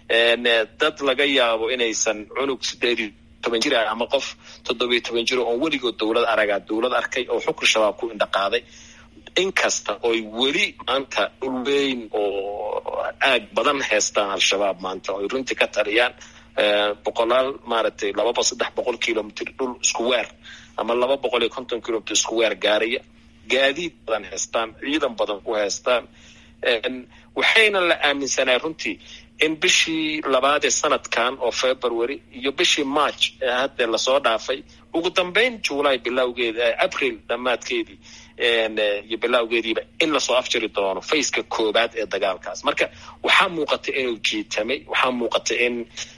dad laga yaabo inaysan cunug sideedii toban jir ah ama qof toddobiyo toban jir oon weligood dowlad aragaa dowlad arkay oo xukun shabaab ku indhaqaaday inkasta oy weli maanta dhul weyn oo aag badan haystaan al-shabaab maanta oy runtii ka taliyaan boqolaal maaragtay lababa saddex boqol kilomitr dhul isku weer ama laba boqol iyo konton kilomitr isku weer gaaraya gaadiid badan haystaan ciidan badan ku haystaan waxayna la aaminsanaa runtii in bishii labaad ee sanadkan oo february iyo bishii march ee hadde lasoo dhaafay ugu dambeyn july bilowgeedi april dhammaadkeedii iyo bilowgeediiba in lasoo afjiri doono faceka koobaad ee dagaalkaas marka waxaa muuqata inuu jiitamay waxaa muuqata in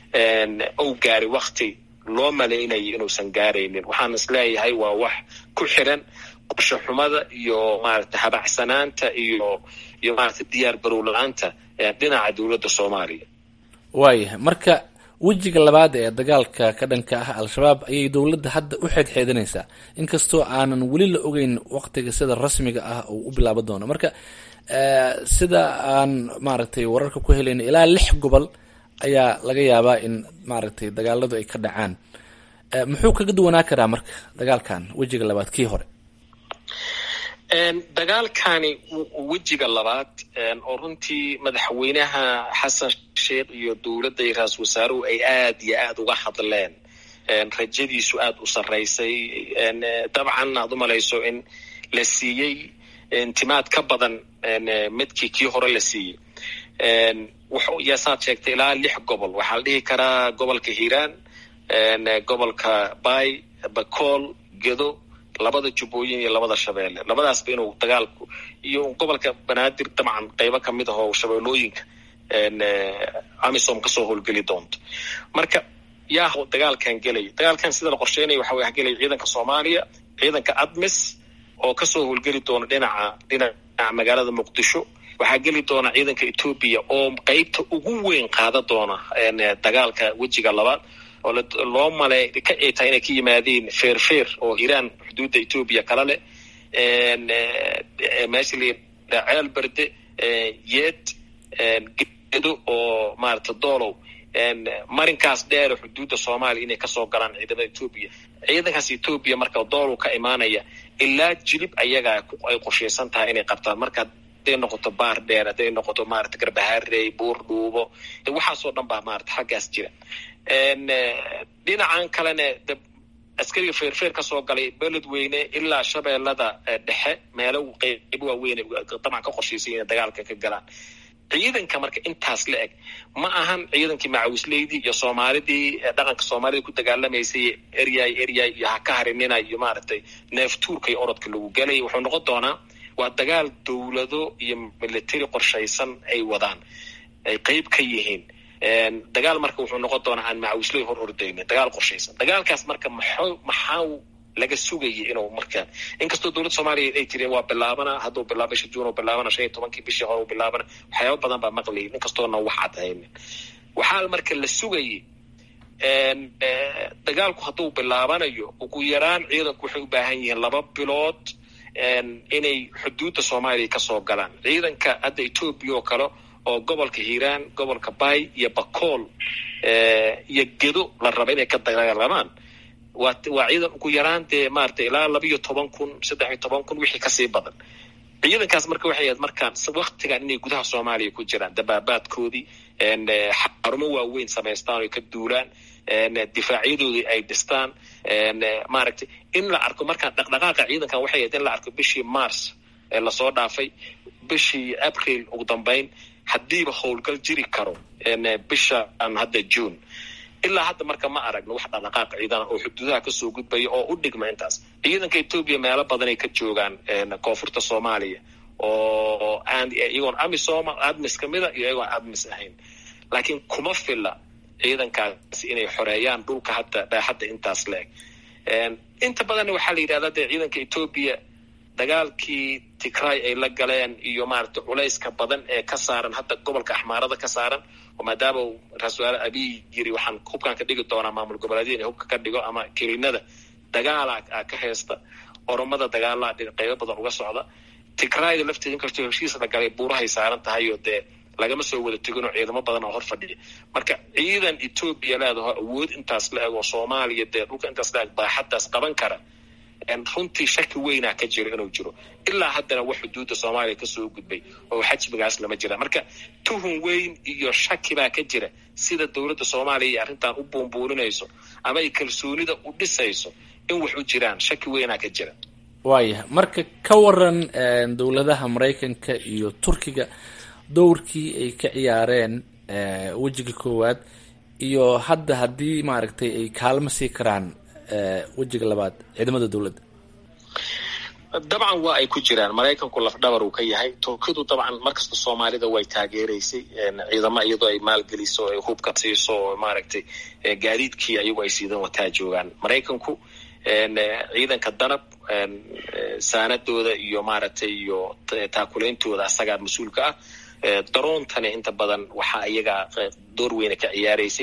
uu gaari wakti loo malaynayay inuusan gaaraynin waxaan is leeyahay waa wax ku xiran qorsho xumada iyo maaragta habacsanaanta iyo iyo maaragta diyaar garow la-aanta dhinaca dowladda soomaaliya waayahay marka wejiga labaad ee dagaalka ka dhanka ah al-shabaab ayay dowladda hadda u xeedxeedanaysaa inkastoo aanan weli la ogeyn waqtiga sida rasmiga ah uu u bilaabo doono marka sida aan maaragtay wararka ku helayno ilaa lix gobol ayaa laga yaabaa in maaragtay dagaaladu ay ka dhacaan muxuu kaga duwanaa karaa marka dagaalkan wejiga labaad kii hore dagaalkani wejiga labaad oo runtii madaxweynaha xasan sheekh iyo dowladda iyo ra-isul wasaaruhu ay aad iyo aad uga hadleen rajadiisu aad u sarraysay dabcan aad u malayso in la siiyey intimaad ka badan midkii kii hore la siiyey yaasaad sheegtay ilaa lix gobol waxaa la dhihi karaa gobolka hiiraan gobolka bay bakool gedo labada jubbooyin iyo labada shabeelle labadaasba inuu dagaalku iyo gobolka banaadir dabcan qeybo kamid ah oo shabeellooyinka amisom kasoo howlgeli doonto marka yaa dagaalkan gelaya dagaalkan sida la qorsheynaya waxa way gelaya ciidanka soomaaliya ciidanka admis oo kasoo howlgeli doona dhinaca dhinaca magaalada muqdisho waxaa geli doona ciidanka etoobiya oo qeybta ugu weyn qaada doona dagaalka wejiga labaad oo loo male ka ay tahay inay ka yimaadeen feerfeer oo iiraan xuduudda etoobiya kala leh meesha la yidhaha ceel berde yeed gedo oo maarata doolow marinkaas dheer xuduudda soomaaliya inay kasoo galaan ciidamada etoobiya ciidankaas etoobiya marka doolow ka imaanaya ilaa jilib ayaga ay qorshaysan tahay inay qabtaan marka haday noqoto baar dheer hadday noqoto maarata garbaharey buur dhuubo waxaasoo dhan baa maarata xaggaas jira dhinacan kalena askariga feerfeer kasoo galay beledweyne ilaa shabeellada dhexe meelo qeybo waaweyn dabcan ka qorshaysay inay dagaalka ka galaan ciidanka marka intaas la eg ma ahan ciidankii macawisleydii iyo soomaalidii dhaqanka soomaalida ku dagaalamaysay eryay eryay iyo haka harinina iyo maaragtay neeftuurka iyo orodka lagu galay wuxuu noqon doonaa waa dagaal dowlado iyo military qorshaysan ay wadaan ay qeyb ka yihiin dagaal marka wuxuu noqon doonaa aan macawisley hor ordaynin dagaal qorshaysan dagaalkaas marka maxaa maxaa laga sugayay inuu marka inkastoo dowladda soomaaliya ay tireen waa bilaabana hadduu bilaabo bisha juun oo bilaabana shan iyo tobankii bishii hore u bilaabana waxyaaba badan baa maqlayay inkastoona wax cadhaynin waxaa marka la sugayay dagaalku hadduu bilaabanayo ugu yaraan ciidanku waxay u baahan yihiin laba bilood inay xuduudda soomaaliya kasoo galaan ciidanka hadda etoobiya oo kale oo gobolka hiiraan gobolka bay iyo bakool iyo gedo la raba inay ka dagaalamaan waa waa ciidan ugu yaraan dee maarata ilaa laba iyo toban kun saddex iyo toban kun wixii kasii badan ciidankaas marka waxay ahayd markaan waktigan inay gudaha soomaaliya ku jiraan dabaabaadkoodii xarumo waaweyn samaystaan oy ka duulaan difaacyadoodii ay dhistaan maaragtay in la arko markaan dhaqdhaqaaqa ciidankan waxay ahayd in la arko bishii mars ee lasoo dhaafay bishii april ugu dambeyn haddiiba howlgal jiri karo bishaan hadda june ilaa hadda marka ma aragno wax dhaqdhaqaaq ciidana oo xuduudaha kasoo gudbaya oo u dhigma intaas ciidanka etoobiya meelo badanay ka joogaan koonfurta soomaaliya oo aan iyagoon amisom admis kamida iyo iyagoon admis ahayn laakiin kuma filla ciidankaasi inay xoreeyaan dhulka hadda dhaaxadda intaas la eg inta badanna waxaa la yidhahdaa dee ciidanka etoobiya dagaalkii tigray ay la galeen iyo maaragtay culayska badan ee ka saaran hadda gobolka axmaarada ka saaran oo maadaama uu ra-isul wasaare abiy yiri waxaan hubkaan ka dhigi doonaa maamul goboleedyada inay hubka ka dhigo ama kelinada dagaala ka haysta oromada dagaalaa qeybo badan uga socda tigrayda lafteeda inkastoo heshiis la galay buurahay saaran tahay oo dee lagama soo wada teginoo ciidamo badan oo hor fadhiya marka ciidan etoobiya leedaho awood intaas la eg oo soomaaliya dee dhulka intaas la eg baaxaddaas qaban kara runtii shaki weynaa ka jiro inuu jiro ilaa haddana wax xuduudda soomaaliya kasoo gudbay oo xajmigaas lama jira marka tuhun weyn iyo shaki baa ka jira sida dowladda soomaaliya iyo arrintan u buunbuuninayso ama ay kalsoonida u dhisayso in wax u jiraan shaki weynaa ka jira waaya marka ka waran dowladaha maraykanka iyo turkiga dowrkii ay ka ciyaareen wejiga koowaad iyo hadda haddii maaragtay ay kaalmo sii karaan wejiga labaad ciidamada dowladda dabcan waa ay ku jiraan maraykanku lafdhabar uu ka yahay turkidu dabcan markasta soomaalida way taageeraysay ciidamo iyadoo ay maalgeliso ay hubka siiso oo maaragtay gaadiidkii ayagu ay siidan wataa joogaan maraykanku ciidanka danab saanadooda iyo maaragtay iyo taakulaintooda asagaa mas-uulka ah daroontani inta badan waxaa iyaga door weyna ka ciyaaraysay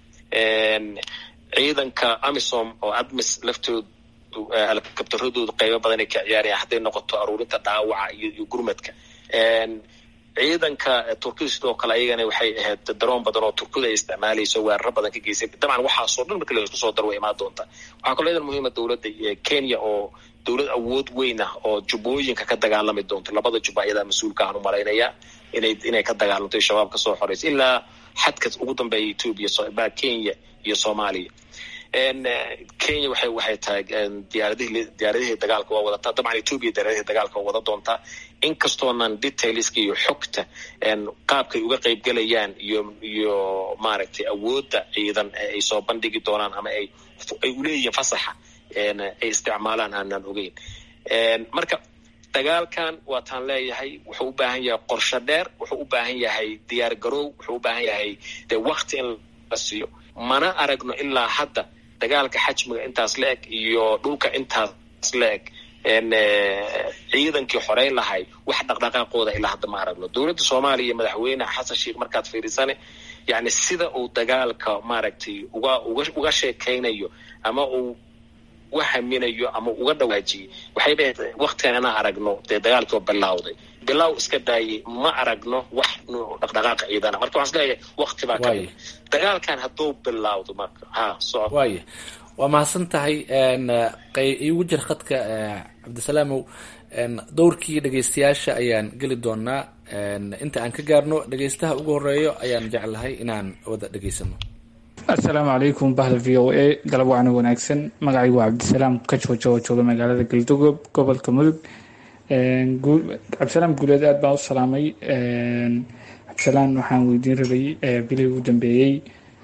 ciidanka amisom oo admis laftoodu alkabtaradoodu qaybo badan ay ka ciyaarayaan hadday noqoto aruurinta dhaawaca iyo gurmadka ciidanka turkida sidoo kale ayagana waxay ahayd daroon badan oo turkida ay isticmaalayso weeraro badan ka geysay dabcan waxaasoo dhan marka laisku soo daro way imaan doontaa waxaa kaloo idan muhiima dowladda kenya oo dowlad awood weyn ah oo jubbooyinka ka dagaalami doonto labada jubba ayadaa mas-uulka aan u malaynayaa inay inay ka dagaalanto shabaab ka soo xoreysa ilaa xadka ugu dambeeya etoobiya kenya iyo soomaaliya kenya waxay waxay tahay diyaaradihii diyaaradihii dagaalka waa wadataa dabcan etoobiya diyaaradihii dagaalka waa wada doontaa inkastoonan detailska iyo xogta qaabkay uga qaybgelayaan iyo iyo maaragtay awoodda ciidan ay soo bandhigi doonaan ama ay ay uleeyihiin fasaxa ay isticmaalaan aanaan ogeyn marka dagaalkan waataan leeyahay wuxuu u baahan yahay qorsho dheer wuxuu u baahan yahay diyaar garoow wuxuu u baahan yahay de wakti in la siiyo mana aragno ilaa hadda dagaalka xajmiga intaas la eg iyo dhulka intaas la eg ciidankii xoreyn lahay wax dhaqdhaqaaqooda ilaa hadda ma aragno dowladda soomaaliya iyo madaxweyne xasan sheikh markaad fiirisane yani sida uu dagaalka maaragtay uga uga uga sheekaynayo ama uu uga haminayo ama uga dhawaajiyey waxay dhahayd waktigan inaan aragno dee dagaalkii oo bilawday bilow iska daayay ma aragno wax dhaqdhaqaaqa ciidana marka waxaan isleeyahay wakti baa kamid dagaalkan hadduu bilawdo marka ha soco waaya waa mahadsan tahay igu jir khadka cabdisalaamow dowrkii dhegeystayaasha ayaan geli doonaa inta aan ka gaarno dhegeystaha ugu horeeyo ayaan jeclahay inaan wada dhegeysano assalaamu calaykum bahda v o a galab wacna wanaagsan magacaygu waa cabdisalaam ka jooja oo jooga magaalada galdogob gobolka mudug cabdisalaam guuleed aad baan u salaamay cabdisalaam waxaan weydiin rabay bilihii ugu dambeeyey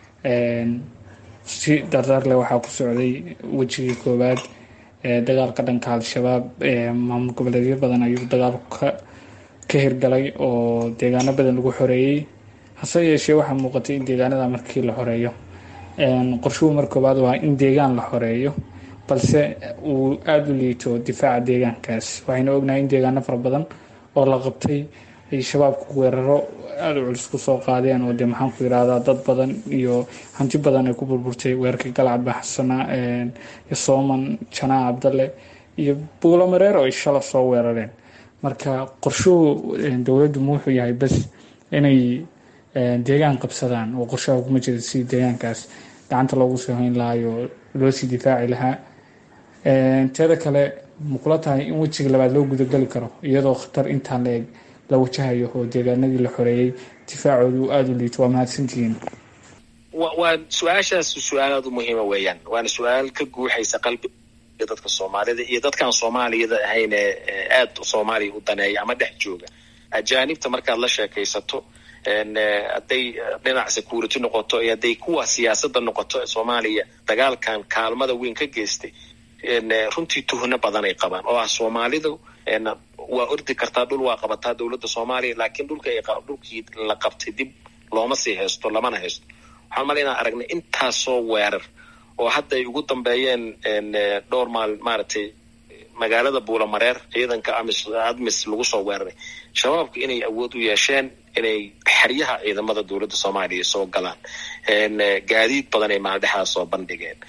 si dardaar leh waxaa ku socday wejigii koowaad dagaalka dhanka al-shabaab maamul goboleedyo badan ayuu dagaalku ka hirgalay oo deegaano badan lagu xoreeyey hase yeeshee waxaa muuqatay in deegaanada markii la xoreeyo qorshuhu mar koowaad waa in deegaan la xoreeyo balse uu aada u liito difaaca deegaankaas waxaynu ognahay in deegaano fara badan oo la qabtay ay shabaabku weeraro aada u culus kusoo qaadeen oo dee maxaan ku yirahdaa dad badan iyo hanti badan ay ku burburtay weerarkii galcad baxsana iyo sooman janaa cabdalle iyo buulamareer oo ay shala soo weerareen marka qorshuhu dowladdu ma wuxuu yahay bas inay deegaan qabsadaan oo qorshaha kuma jira si deegaankaas gacanta loogu soo hayn lahayo loo sii difaaci lahaa teeda kale mukula tahay in wejiga labaad loo gudageli karo iyadoo khatar intaan la eg la wajahayo oo deegaanadii la xoreeyey difaacoodu aada u liito waa mahadsantihiin waa su-aashaas su-aal aada u muhiima weeyaan waana su-aal ka guuxaysa qalbiga dadka soomaalida iyo dadkaan soomaaliyada ahayn ee aada soomaaliya u daneeya ama dhex jooga ajaanibta markaad la sheekaysato hadday dhinac security noqoto iyo hadday kuwa siyaasadda noqoto soomaaliya dagaalkan kaalmada weyn ka geystay runtii tuhno badan ay qabaan oo ah soomaalidu waa ordi kartaa dhul waa qabataa dowladda soomaaliya laakiin dhulka dhulkii la qabtay dib looma sii haysto lamana haysto waxaan mala inaan aragnay intaasoo weerar oo hadda ay ugu dambeeyeen dhowr maal maaragtay magaalada buulamareer ciidanka amis admis lagu soo weeraray shabaabku inay awood u yeesheen inay xeryaha ciidamada dowladda soomaaliya soo galaan gaadiid badan ay maaldhexaas soo bandhigeen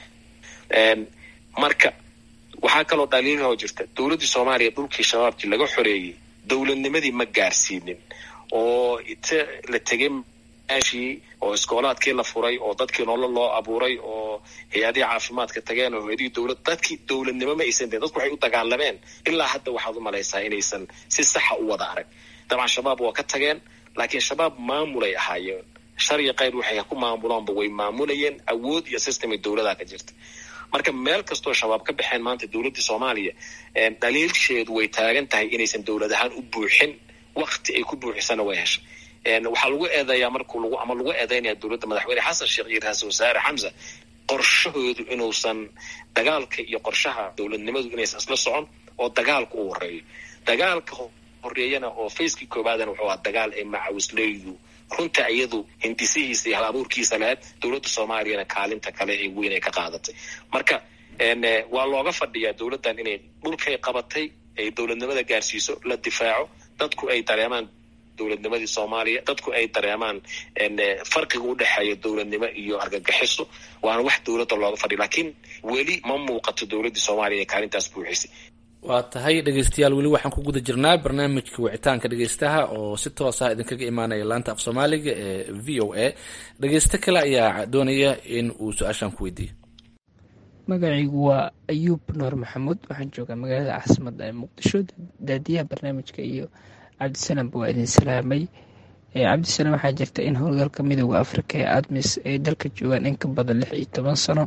marka waxaa kaloo dhaliilahoo jirta dowladdii soomaaliya dhulkii shabaabkii laga xoreeyey dowladnimadii ma gaarsiinin oo ite la tegay meeshii oo iskoolaadkii la furay oo dadkii nolol loo abuuray oo hay-adihii caafimaadka tageen oo hay-adihii dowlad dadkii dowladnimo ma aysan deen dadku waxay u dagaalameen ilaa hadda waxaad u malaysaa inaysan si saxa u wada arag dabcan shabaab waa ka tageen laakiin shabaab maamulay ahaayeen sharya kayr waxay ku maamulaanba way maamulayeen awood iyo system ay dowladaa ka jirta marka meel kastoo shabaab ka baxeen maanta dowladdii soomaaliya dhaliilsheedu way taagan tahay inaysan dowlad ahaan u buuxin wakti ay ku buuxisana way heshay waxaa lagu eedeeyaa markuu lagu ama lagu eedeynaya dowladda madaxweyne xasan sheekh iyo ra-iisul wasaare xamsa qorshahoodu inuusan dagaalka iyo qorshaha dowladnimadu inaysan isla socon oo dagaalka u horeeyo dagaalka horeeyana oo facekii koobaadana wuxuu ahaa dagaal ay macawisleydu runta iyadu hindisihiisa iyo hal abuurkiisa lahayd dowladda soomaaliyana kaalinta kale ee weyn ay ka qaadatay marka waa looga fadhiyaa dowladdan inay dhulkay qabatay ay dowladnimada gaarsiiso la difaaco dadku ay dareemaan dowladnimadii soomaaliya dadku ay dareemaan farqiga u dhexeeya dowladnimo iyo argagixiso waana wax dowladda looga fadhiya laakiin weli ma muuqato dowladdii soomaaliya ee kaalintaas buuxisay waa tahay dhegeystayaal weli waxaan ku guda jirnaa barnaamijka wicitaanka dhegeystaha oo si toos ah idinkaga imaanaya laanta af soomaaliga ee v o a dhegeysto kale ayaa doonaya in uu su-aashaan ku weydiiyo magacaygu waa ayuub nuur maxamuud waxaan joogaa magaalada caasimadda ee muqdisho daadiyaha barnaamijka iyo cabdisalaamba waa idin salaamay cabdisalaam waxaa jirta in howlgalka midooda afrika ee admis ay dalka joogaan in ka badan lix iyo toban sano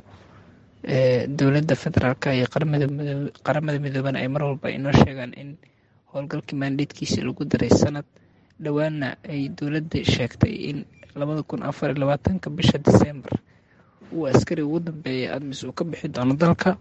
dowladda federaalk iyo qaramada midoobana ay mar walba inoo sheegaan in howlgalkii maandheedkiisa lagu daray sanad dhowaana ay dowladda sheegtay in labada kun afar iyo labaatanka bisha disembar uu askari ugu dambeeyay admis uu ka bixi doono dalka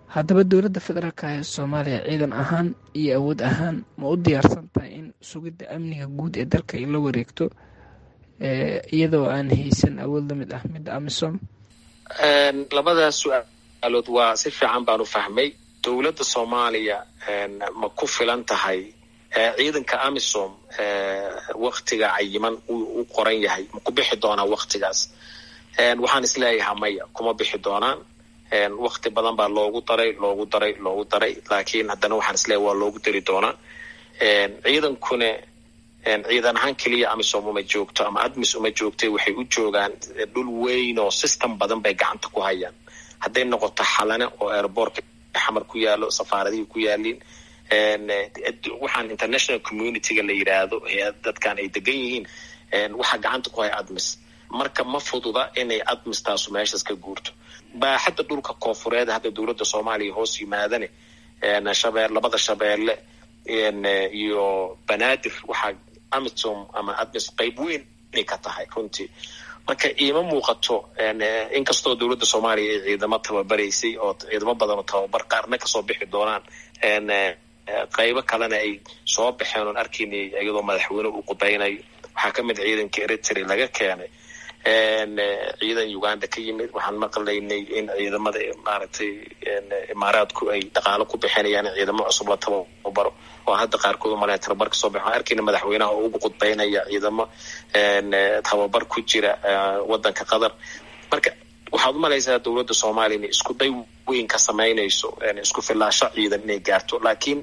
haddaba dowladda federaalka ee soomaaliya ciidan ahaan iyo awood ahaan ma u diyaarsan tahay in sugidda amniga guud ee dalka ay la wareegto iyadoo aan haysan awood la mid ah midda amisom labadaas su-aalood waa si fiican baan u fahmay dowladda soomaaliya ma ku filan tahay ciidanka amisom waktiga cayiman u qoran yahay ma ku bixi doonaa waktigaas waxaan isleeyahaa maya kuma bixi doonaan wakti badan baa loogu daray loogu daray loogu daray laakiin haddana waxaan isleeyahay waa loogu dari doonaa ciidankuna ciidan ahaan keliya amisom uma joogto ama admis uma joogtay waxay u joogaan dhul weyn oo system badan bay gacanta ku hayaan hadday noqoto xalane oo airbortka xamar ku yaalo safaaradihii ku yaaliin waxaan international communityga la yidhaahdo dadkan ay degan yihiin waxaa gacanta ku haya admis marka ma fududa inay admis taasu meeshaas ka guurto baaxadda dhulka koofureed hadda dowladda soomaaliya hoos yimaadane shabee labada shabeelle iyo banaadir waxaa amisom ama admis qayb weyn inay ka tahay runtii marka iima muuqato inkastoo dowladda soomaaliya ay ciidamo tababaraysay oo ciidamo badan oo tababar qaarna kasoo bixi doonaan qaybo kalena ay soo baxeen oon arkaynay iyadoo madaxweyne uu qudaynayo waxaa ka mid ciidanka eritrea laga keenay ciidan uganda ka yimid waxaan maqlaynay in ciidamada maaragtay imaaraadku ay dhaqaalo ku bixinayaan in ciidamo cusub la tababaro oo hadda qaarkood umalaya tababar kasoo baxo waxaan arkayna madaxweynaha oo ugu qudbaynaya ciidamo tababar ku jira wadanka qatar marka waxaad umalaysaa dowladda soomaaliya inay isku day weyn ka samaynayso isku filaasho ciidan inay gaarto laakiin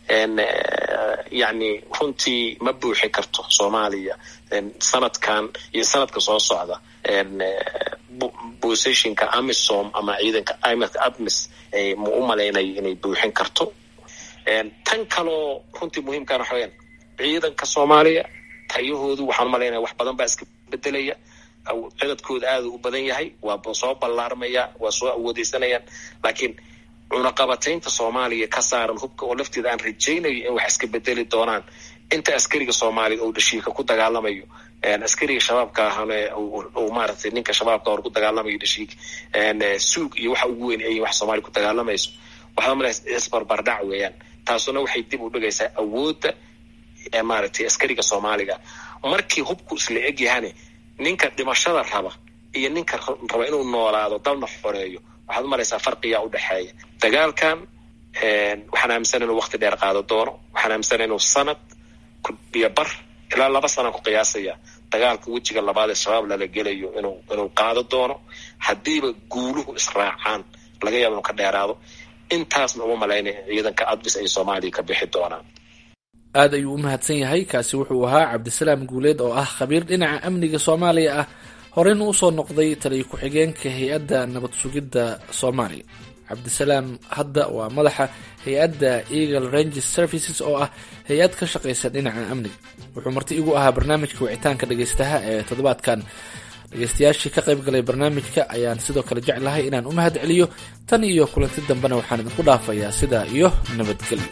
yani runtii ma buuxi karto soomaaliya sanadkan iyo sanadka soo socda positionka amisom ama ciidanka admis ma u malaynayo inay buuxin karto tan kaloo runtii muhiimkan waxa weyaan ciidanka soomaaliya tayahoodu waxaan umalaynaya wax badan baa iska bedelaya cidadkooda aada u badan yahay waa soo ballaarmaya waa soo awoodeysanayaan laakiin cunaqabataynta soomaaliya ka saaran hubka oo lafteeda aan rajaynayo in wax iska bedeli doonaan inta askariga soomaaliya oo dhashiika ku dagaalamayo askariga shabaabka ahane maaragtay ninka shabaabka hor ku dagaalamayo dhashiik suug iyo waxa ugu weyn ay wax soomaaliya ku dagaalamayso waxaa malaya isbarbardhac weeyaan taasuna waxay dib u dhigaysaa awoodda maaragtay askariga soomaaliga markii hubku isla egyahane ninka dhimashada raba iyo ninka raba inuu noolaado dalna xoreeyo waxaad umalaysaa farqiyaa udhexeeya dagaalkan waxaan aaminsana inuu wakti dheer qaado doono waxaan aaminsana inuu sanad iyo bar ilaa laba sana ku qiyaasaya dagaalka wejiga labaad ee shabaab lala gelayo inuu inuu qaado doono haddiiba guuluhu israacaan laga yaaba inuu ka dheeraado intaasna uma malaynaya ciidanka adbis ay soomaaliya ka bixi doonaan aad ayuu u mahadsan yahay kaasi wuxuu ahaa cabdisalaam guuleed oo ah khabiir dhinaca amniga soomaaliya ah horeyna usoo noqday taliya ku-xigeenka hay-adda nabad sugidda soomaaliya cabdisalaam hadda waa madaxa hay-adda eagle ranges services oo ah hay-ad ka shaqaysa dhinaca amniga wuxuu marti igu ahaa barnaamijka wicitaanka dhegaystaha ee toddobaadkan dhegaystayaashii ka qayb galay barnaamijka ayaan sidoo kale jeclahay inaan u mahad celiyo tan iyo kulanti dambena waxaan idinku dhaafayaa sidaa iyo nabadgelyo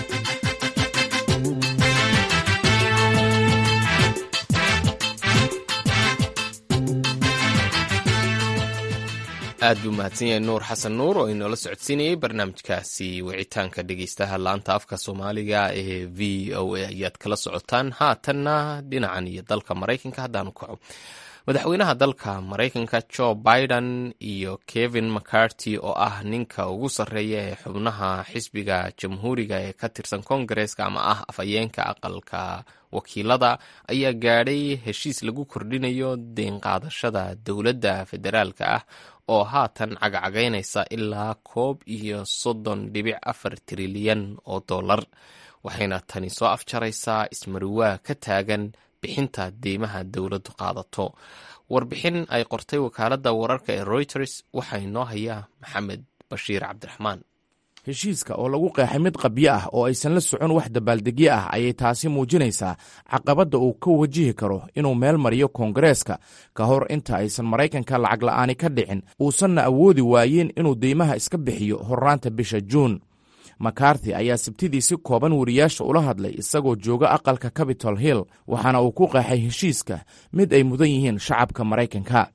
aad buu mahadsan yahay nuur xasan nuur oo inoola socodsiinayay barnaamijkaasi wicitaanka dhegeystaha laanta afka soomaaliga ee v o a ayaad kala socotaan haatanna dhinacan iyo dalka maraykanka haddaanu kaco madaxweynaha dalka maraykanka joe biden iyo kevin mccarty oo ah ninka ugu sarreeya ee xubnaha xisbiga jamhuuriga ee ka tirsan kongareska ama ah afhayeenka aqalka wakiilada ayaa gaadhay heshiis lagu kordhinayo deenqaadashada dowladda federaalka ah oo haatan cagacagaynaysa ilaa koob iyo soddon dhibic afar trilyan oo dollar waxayna tani soo afjaraysaa ismariwaa ka taagan bixinta deymaha dowladdu qaadato warbixin ay qortay wakaaladda wararka ee reuters waxaa inoo hayaa maxamed bashiir cabdiraxmaan heshiiska oo lagu qeexay mid qabyo ah oo aysan la socon wax dabaaldegyo ah ayay taasi muujinaysaa caqabadda uu ka wajihi karo inuu meel mariyo koongareeska ka hor inta aysan maraykanka lacag la'aani ka dhicin uusanna awoodi waayeen inuu deymaha iska bixiyo horraanta bisha juun makarthi ayaa sabtidii si kooban wariyaasha ula hadlay isagoo jooga aqalka capitol hill waxaana uu ku qeexay heshiiska mid ay mudan yihiin shacabka maraykanka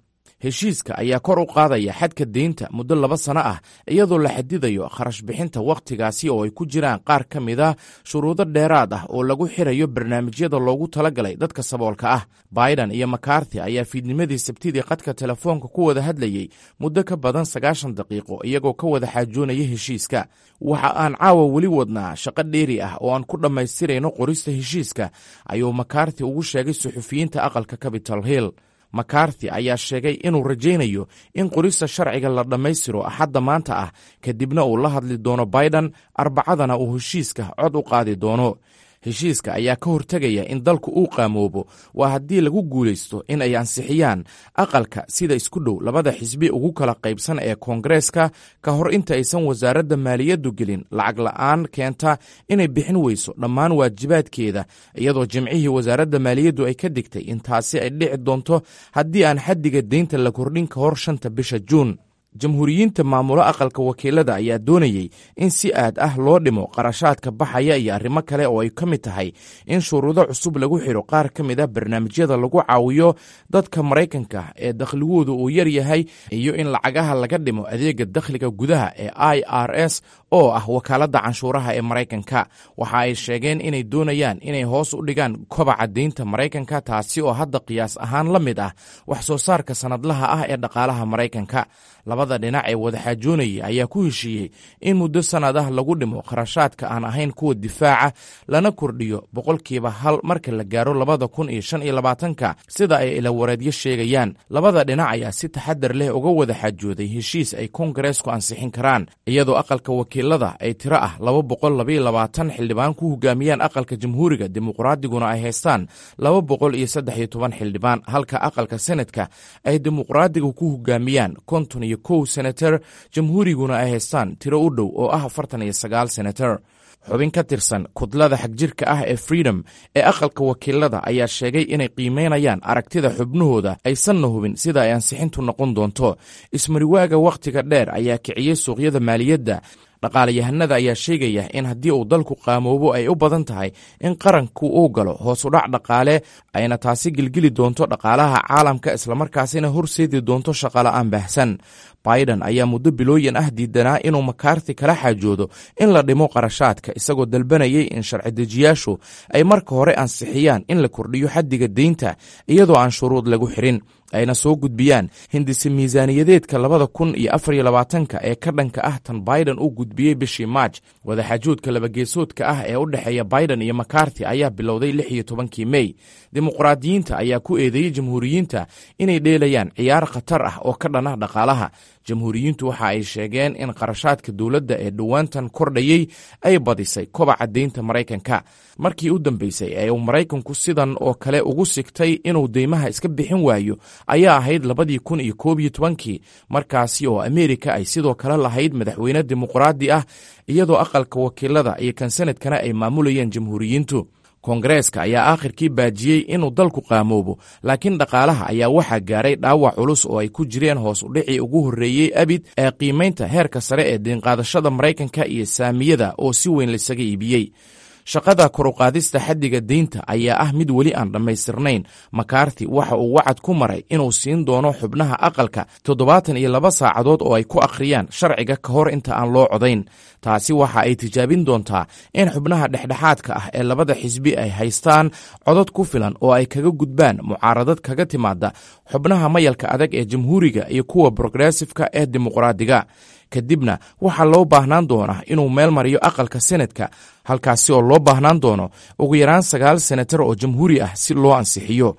heshiiska ayaa kor u qaadaya xadka deynta muddo laba sano ah iyadoo la xadidayo kharash bixinta wakhtigaasi oo ay ku jiraan qaar ka mid a shuruudo dheeraad ah oo lagu xirayo barnaamijyada loogu talagalay dadka saboolka ah biden iyo makarthi ayaa fiidnimadii sabtidii qadka telefoonka ku wada hadlayey muddo ka badan sagaashan daqiiqo iyagoo ka wada xaajoonaya heshiiska waxa aan caawa weli wadnaa shaqo dheeri ah oo aan ku dhammaystirayno qorista heshiiska ayuu makarthi ugu sheegay suxufiyiinta aqalka capital hill makarthi ayaa sheegay inuu rajaynayo in qorista sharciga la dhammaystiro axadda maanta ah kadibna uu la hadli doono biden arbacadana uu heshiiska cod u qaadi doono heshiiska ayaa ka hortegaya in dalku uu qaamoobo waa haddii lagu guulaysto in ay ansixiyaan aqalka sida isku dhow labada xisbi ugu kala qaybsan ee koongareeska ka hor inta aysan wasaaradda maaliyaddu gelin lacag la'aan keenta inay bixin weyso dhammaan waajibaadkeeda iyadoo jimcihii wasaaradda maaliyaddu ay ka digtay in taasi ay dhici doonto haddii aan xaddiga deynta la kordhin ka hor shanta bisha juun jamhuuriyiinta maamulo aqalka wakiilada ayaa doonayey in si aad ah loo dhimo qarashaadka baxaya iyo arrimo kale oo ay ka mid tahay in shuruudo cusub lagu xiro qaar ka mid a barnaamijyada lagu caawiyo dadka maraykanka ee dakhligoodu uu yar yahay iyo in lacagaha laga dhimo adeega dakhliga gudaha ee i r s oo ah wakaaladda canshuuraha ee maraykanka waxa ay sheegeen inay doonayaan inay hoos u dhigaan kobaca deynta maraykanka taasi oo hadda qiyaas ahaan la mid ah wax soo saarka sannadlaha ah ee dhaqaalaha maraykanka labada dhinac ee wadaxaajoonaya ayaa ku heshiiyey in muddo sannad ah lagu dhimo kharashaadka aan ahayn kuwa difaaca lana kordhiyo boqolkiiba hal marka la gaaro labada kun iyo shan iyo labaatanka sida ay ilawareedyo sheegayaan labada dhinac ayaa si taxadar leh uga wada xaajooday heshiis ay koongareesku ansixin karaan iyadoo aqalka wakiilada ay tiro ah laba boqol labaiyo labaatan xildhibaan ku hogaamiyaan aqalka jamhuuriga dimuqraadiguna ay haystaan laba boqol iyo saddex iyo toban xildhibaan halka aqalka senadka ay dimuqraadiga ku hogaamiyaan konton iyo kow senator jamhuuriguna ay haystaan tiro u dhow oo ah afartan iyo sagaal senator xubin ka tirsan kudlada xagjirka ah ee freedom ee aqalka wakiilada ayaa sheegay inay qiimeynayaan aragtida xubnahooda aysanna hubin sida ay ansixintu noqon doonto ismariwaaga wakhtiga dheer ayaa kiciyey suuqyada maaliyadda dhaqaalayahanada ayaa sheegaya in haddii uu dalku qaamoobo ay u badan tahay in qaranku uu galo hoosudhac dhaqaale ayna taasi gelgeli doonto dhaqaalaha caalamka islamarkaasina horseedi doonto shaqola'aan baahsan biden ayaa muddo bilooyin ah diidanaa inuu makarthi kala xaajoodo in la dhimo qarashaadka isagoo dalbanayay in sharci-dejiyaashu ay marka hore ansixiyaan in la kordhiyo xaddiga deynta iyadoo aan shuruud lagu xirin ayna soo gudbiyaan hindise miisaaniyadeedka labada kun iyo afar iyo labaatanka ee ka dhanka ah tan biden uu gudbiyey bishii maaj wadaxaajoodka labageesoodka ah ee u dhexeeya biden iyo makarthi ayaa bilowday lix iyo tobankii mey dimuqraadiyiinta ayaa ku eedeeyey jamhuuriyiinta inay dheelayaan ciyaar khatar ah oo ka dhan ah dhaqaalaha jamhuuriyiintu waxa ay sheegeen in qarashaadka dowladda ee dhowaantan kordhayey ay badisay kobaca deynta maraykanka markii u dambeysay ee uu maraykanku sidan oo kale ugu sigtay inuu deymaha iska bixin waayo ayaa ahayd labadii kun iyo koob iyo tobankii markaasi oo ameerika ay sidoo kale lahayd madaxweyne dimuqraadi ah iyadoo aqalka wakiilada iyo kan sanadkana ay maamulayeen jamhuuriyiintu koongareeska ayaa aakhirkii baajiyey inuu dalku qaamoobo laakiin dhaqaalaha ayaa waxaa gaaray dhaawac culus oo ay ku jireen hoos udhicii ugu horreeyey abid ee qiimaynta heerka sare ee diinqaadashada maraykanka iyo saamiyada oo si weyn laisaga iibiyey shaqada koruqaadista xaddiga deynta ayaa ah mid weli aan dhammaystirnayn makarthi waxa uu wacad ku maray inuu siin doono xubnaha aqalka toddobaatan iyo laba saacadood oo ay ku akhriyaan sharciga ka hor inta aan loo codayn taasi waxa ay tijaabin doontaa in xubnaha dhexdhexaadka ah ee labada xisbi ay haystaan codod ku filan oo ay kaga gudbaan mucaaradad kaga timaada xubnaha mayalka adag ee jamhuuriga iyo kuwa progressifka ee dimuqraadiga kadibna waxaa loo baahnaan doonaa inuu meel mariyo aqalka senadka halkaasi oo loo baahnaan doono ugu yaraan sagaal senatar oo jamhuuri ah si loo ansixiyo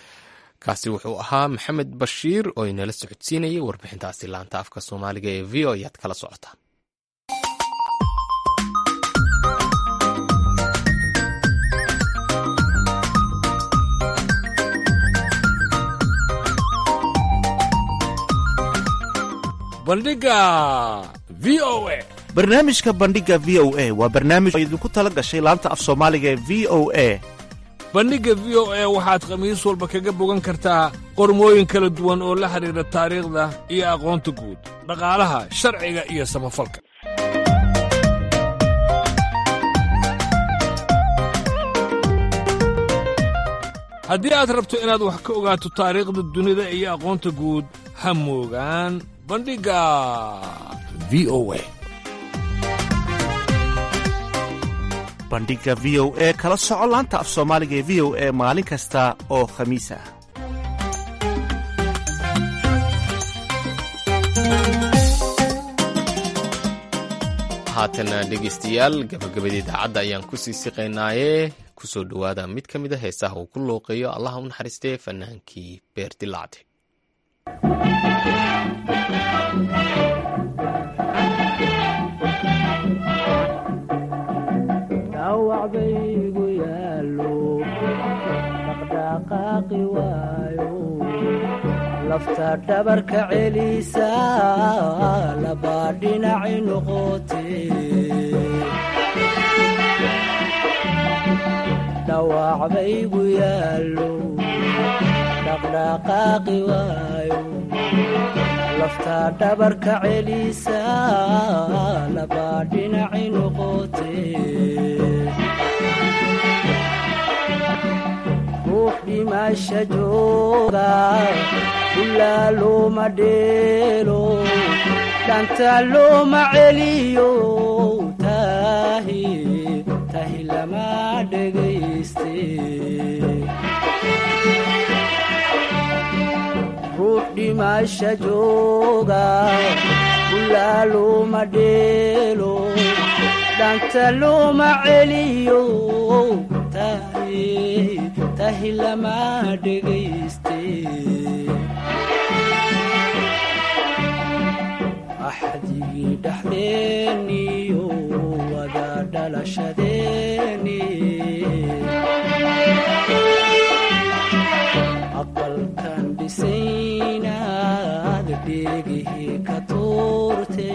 kaasi wuxuu ahaa maxamed bashiir oo inala socodsiinayay warbixintaasi laanta afka soomaaliga ee v o ayaad kala socotaan bandhiga v o a barnaamijka bandhiga v o a waa barnaamij oo idinku tala gashay laanta af soomaaliga ee v o a bandhigga v o a waxaad khamiis walba kaga bogan kartaa qormooyin kala duwan oo la xidhiidha taariikhda iyo aqoonta guud dhaqaalaha sharciga iyo samafalka haddii aad rabto inaad wax ka ogaato taariikhda dunida iyo aqoonta guud ha moogaan bandhigga v o a bandhigga v o e kala soco laanta af soomaaliga ee v o e maalin kasta oo khamiis ah haatana dhegaystayaal gabagabada idaacadda ayaan kusii siqaynaaye kusoo dhowaada mid ka mid a heesaha uu ku looqeeyo allaha u naxariistee fanaankii beer dilacde dhawacbaygu yaalo dhaqdhaqaaqi waayo lafta dhabarka celisa labaa dhinaci noqote dhawacbaygu yaalo dhaqdhaqaaqi waayo lafta dhabarka celisa labaa dhinaci noqote ruux dhimasha jooga ilaa looma dheelo dhanta looma celiyo tahi tahi lama dhegayste ruux dhimasha jooga ilaa looma dheelo dhanta looma celiyo tahi tahi lama dhegayste axdigii dhexdeeniyo wada dhalashadeeni aqalkan dhisaynaad dheegihii ka tuurte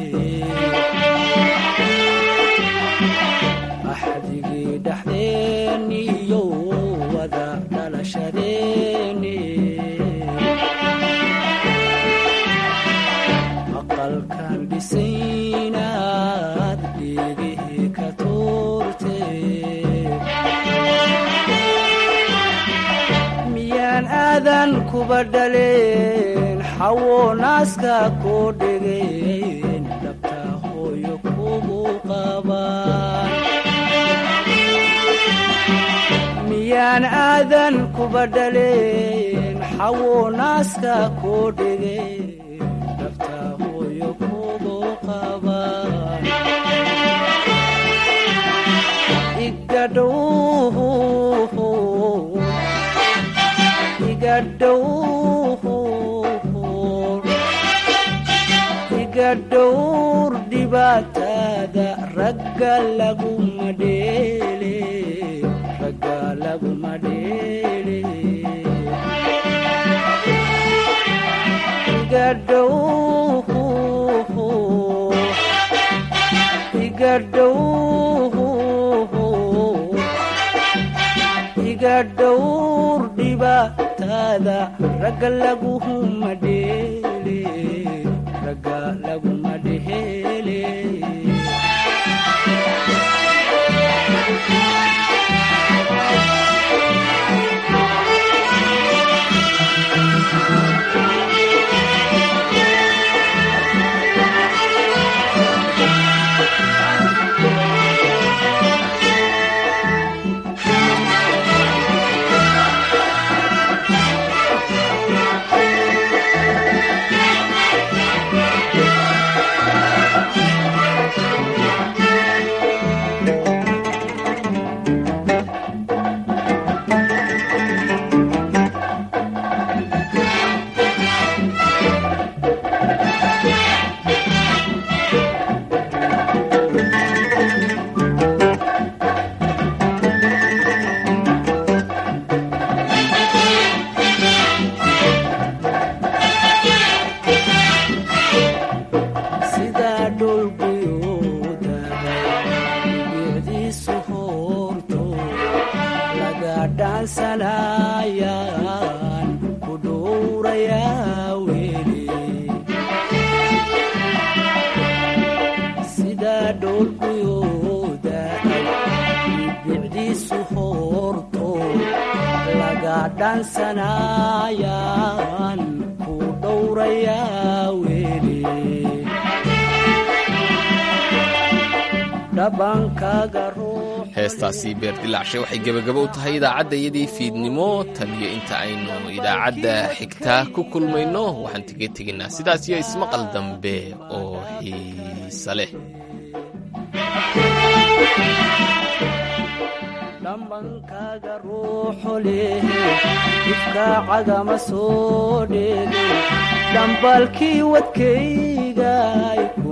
axdigii dhexdeeniyo wada dhalashadeeni aqalkan dhisaynaad dheegihii ka tuurte miyaan aadan kuba dhaleen xawo naaska koo dhegeen dhabta hooyo kugu qabaan miyaan aadan kuba dhaleen xawo naaska koo dhegeen dhabta hooyo kugu qabaan igadhow iga dhowr dhibaatada ragga laguma dheele ragga laguma dheele iga dhow iga dhow iga dhowr dhibaatada ragga laguma dheele ragga laguma dheele sidaa dhulguyuudaga bicdiisu hoorto laga dhaansanayaan ku dhowrayaa weli sidaa dhulguyuudaga bicdiisu hoorto laga dhaansanayaan ku dhowra dhowrayaa weli dhabankaaga ruux heestaasi beerdilaacshe waxay gebagabo u tahay idaacaddayadii fiidnimo tan iyo inta aynu idaacadda xigtaa ku kulmayno waxaan tiga tegaynaa sidaas iyo ismaqal dambe oo xiise leh dhambankaaga ruuxu leh difkaacagama soo dheegin dhambalkii wadkaygay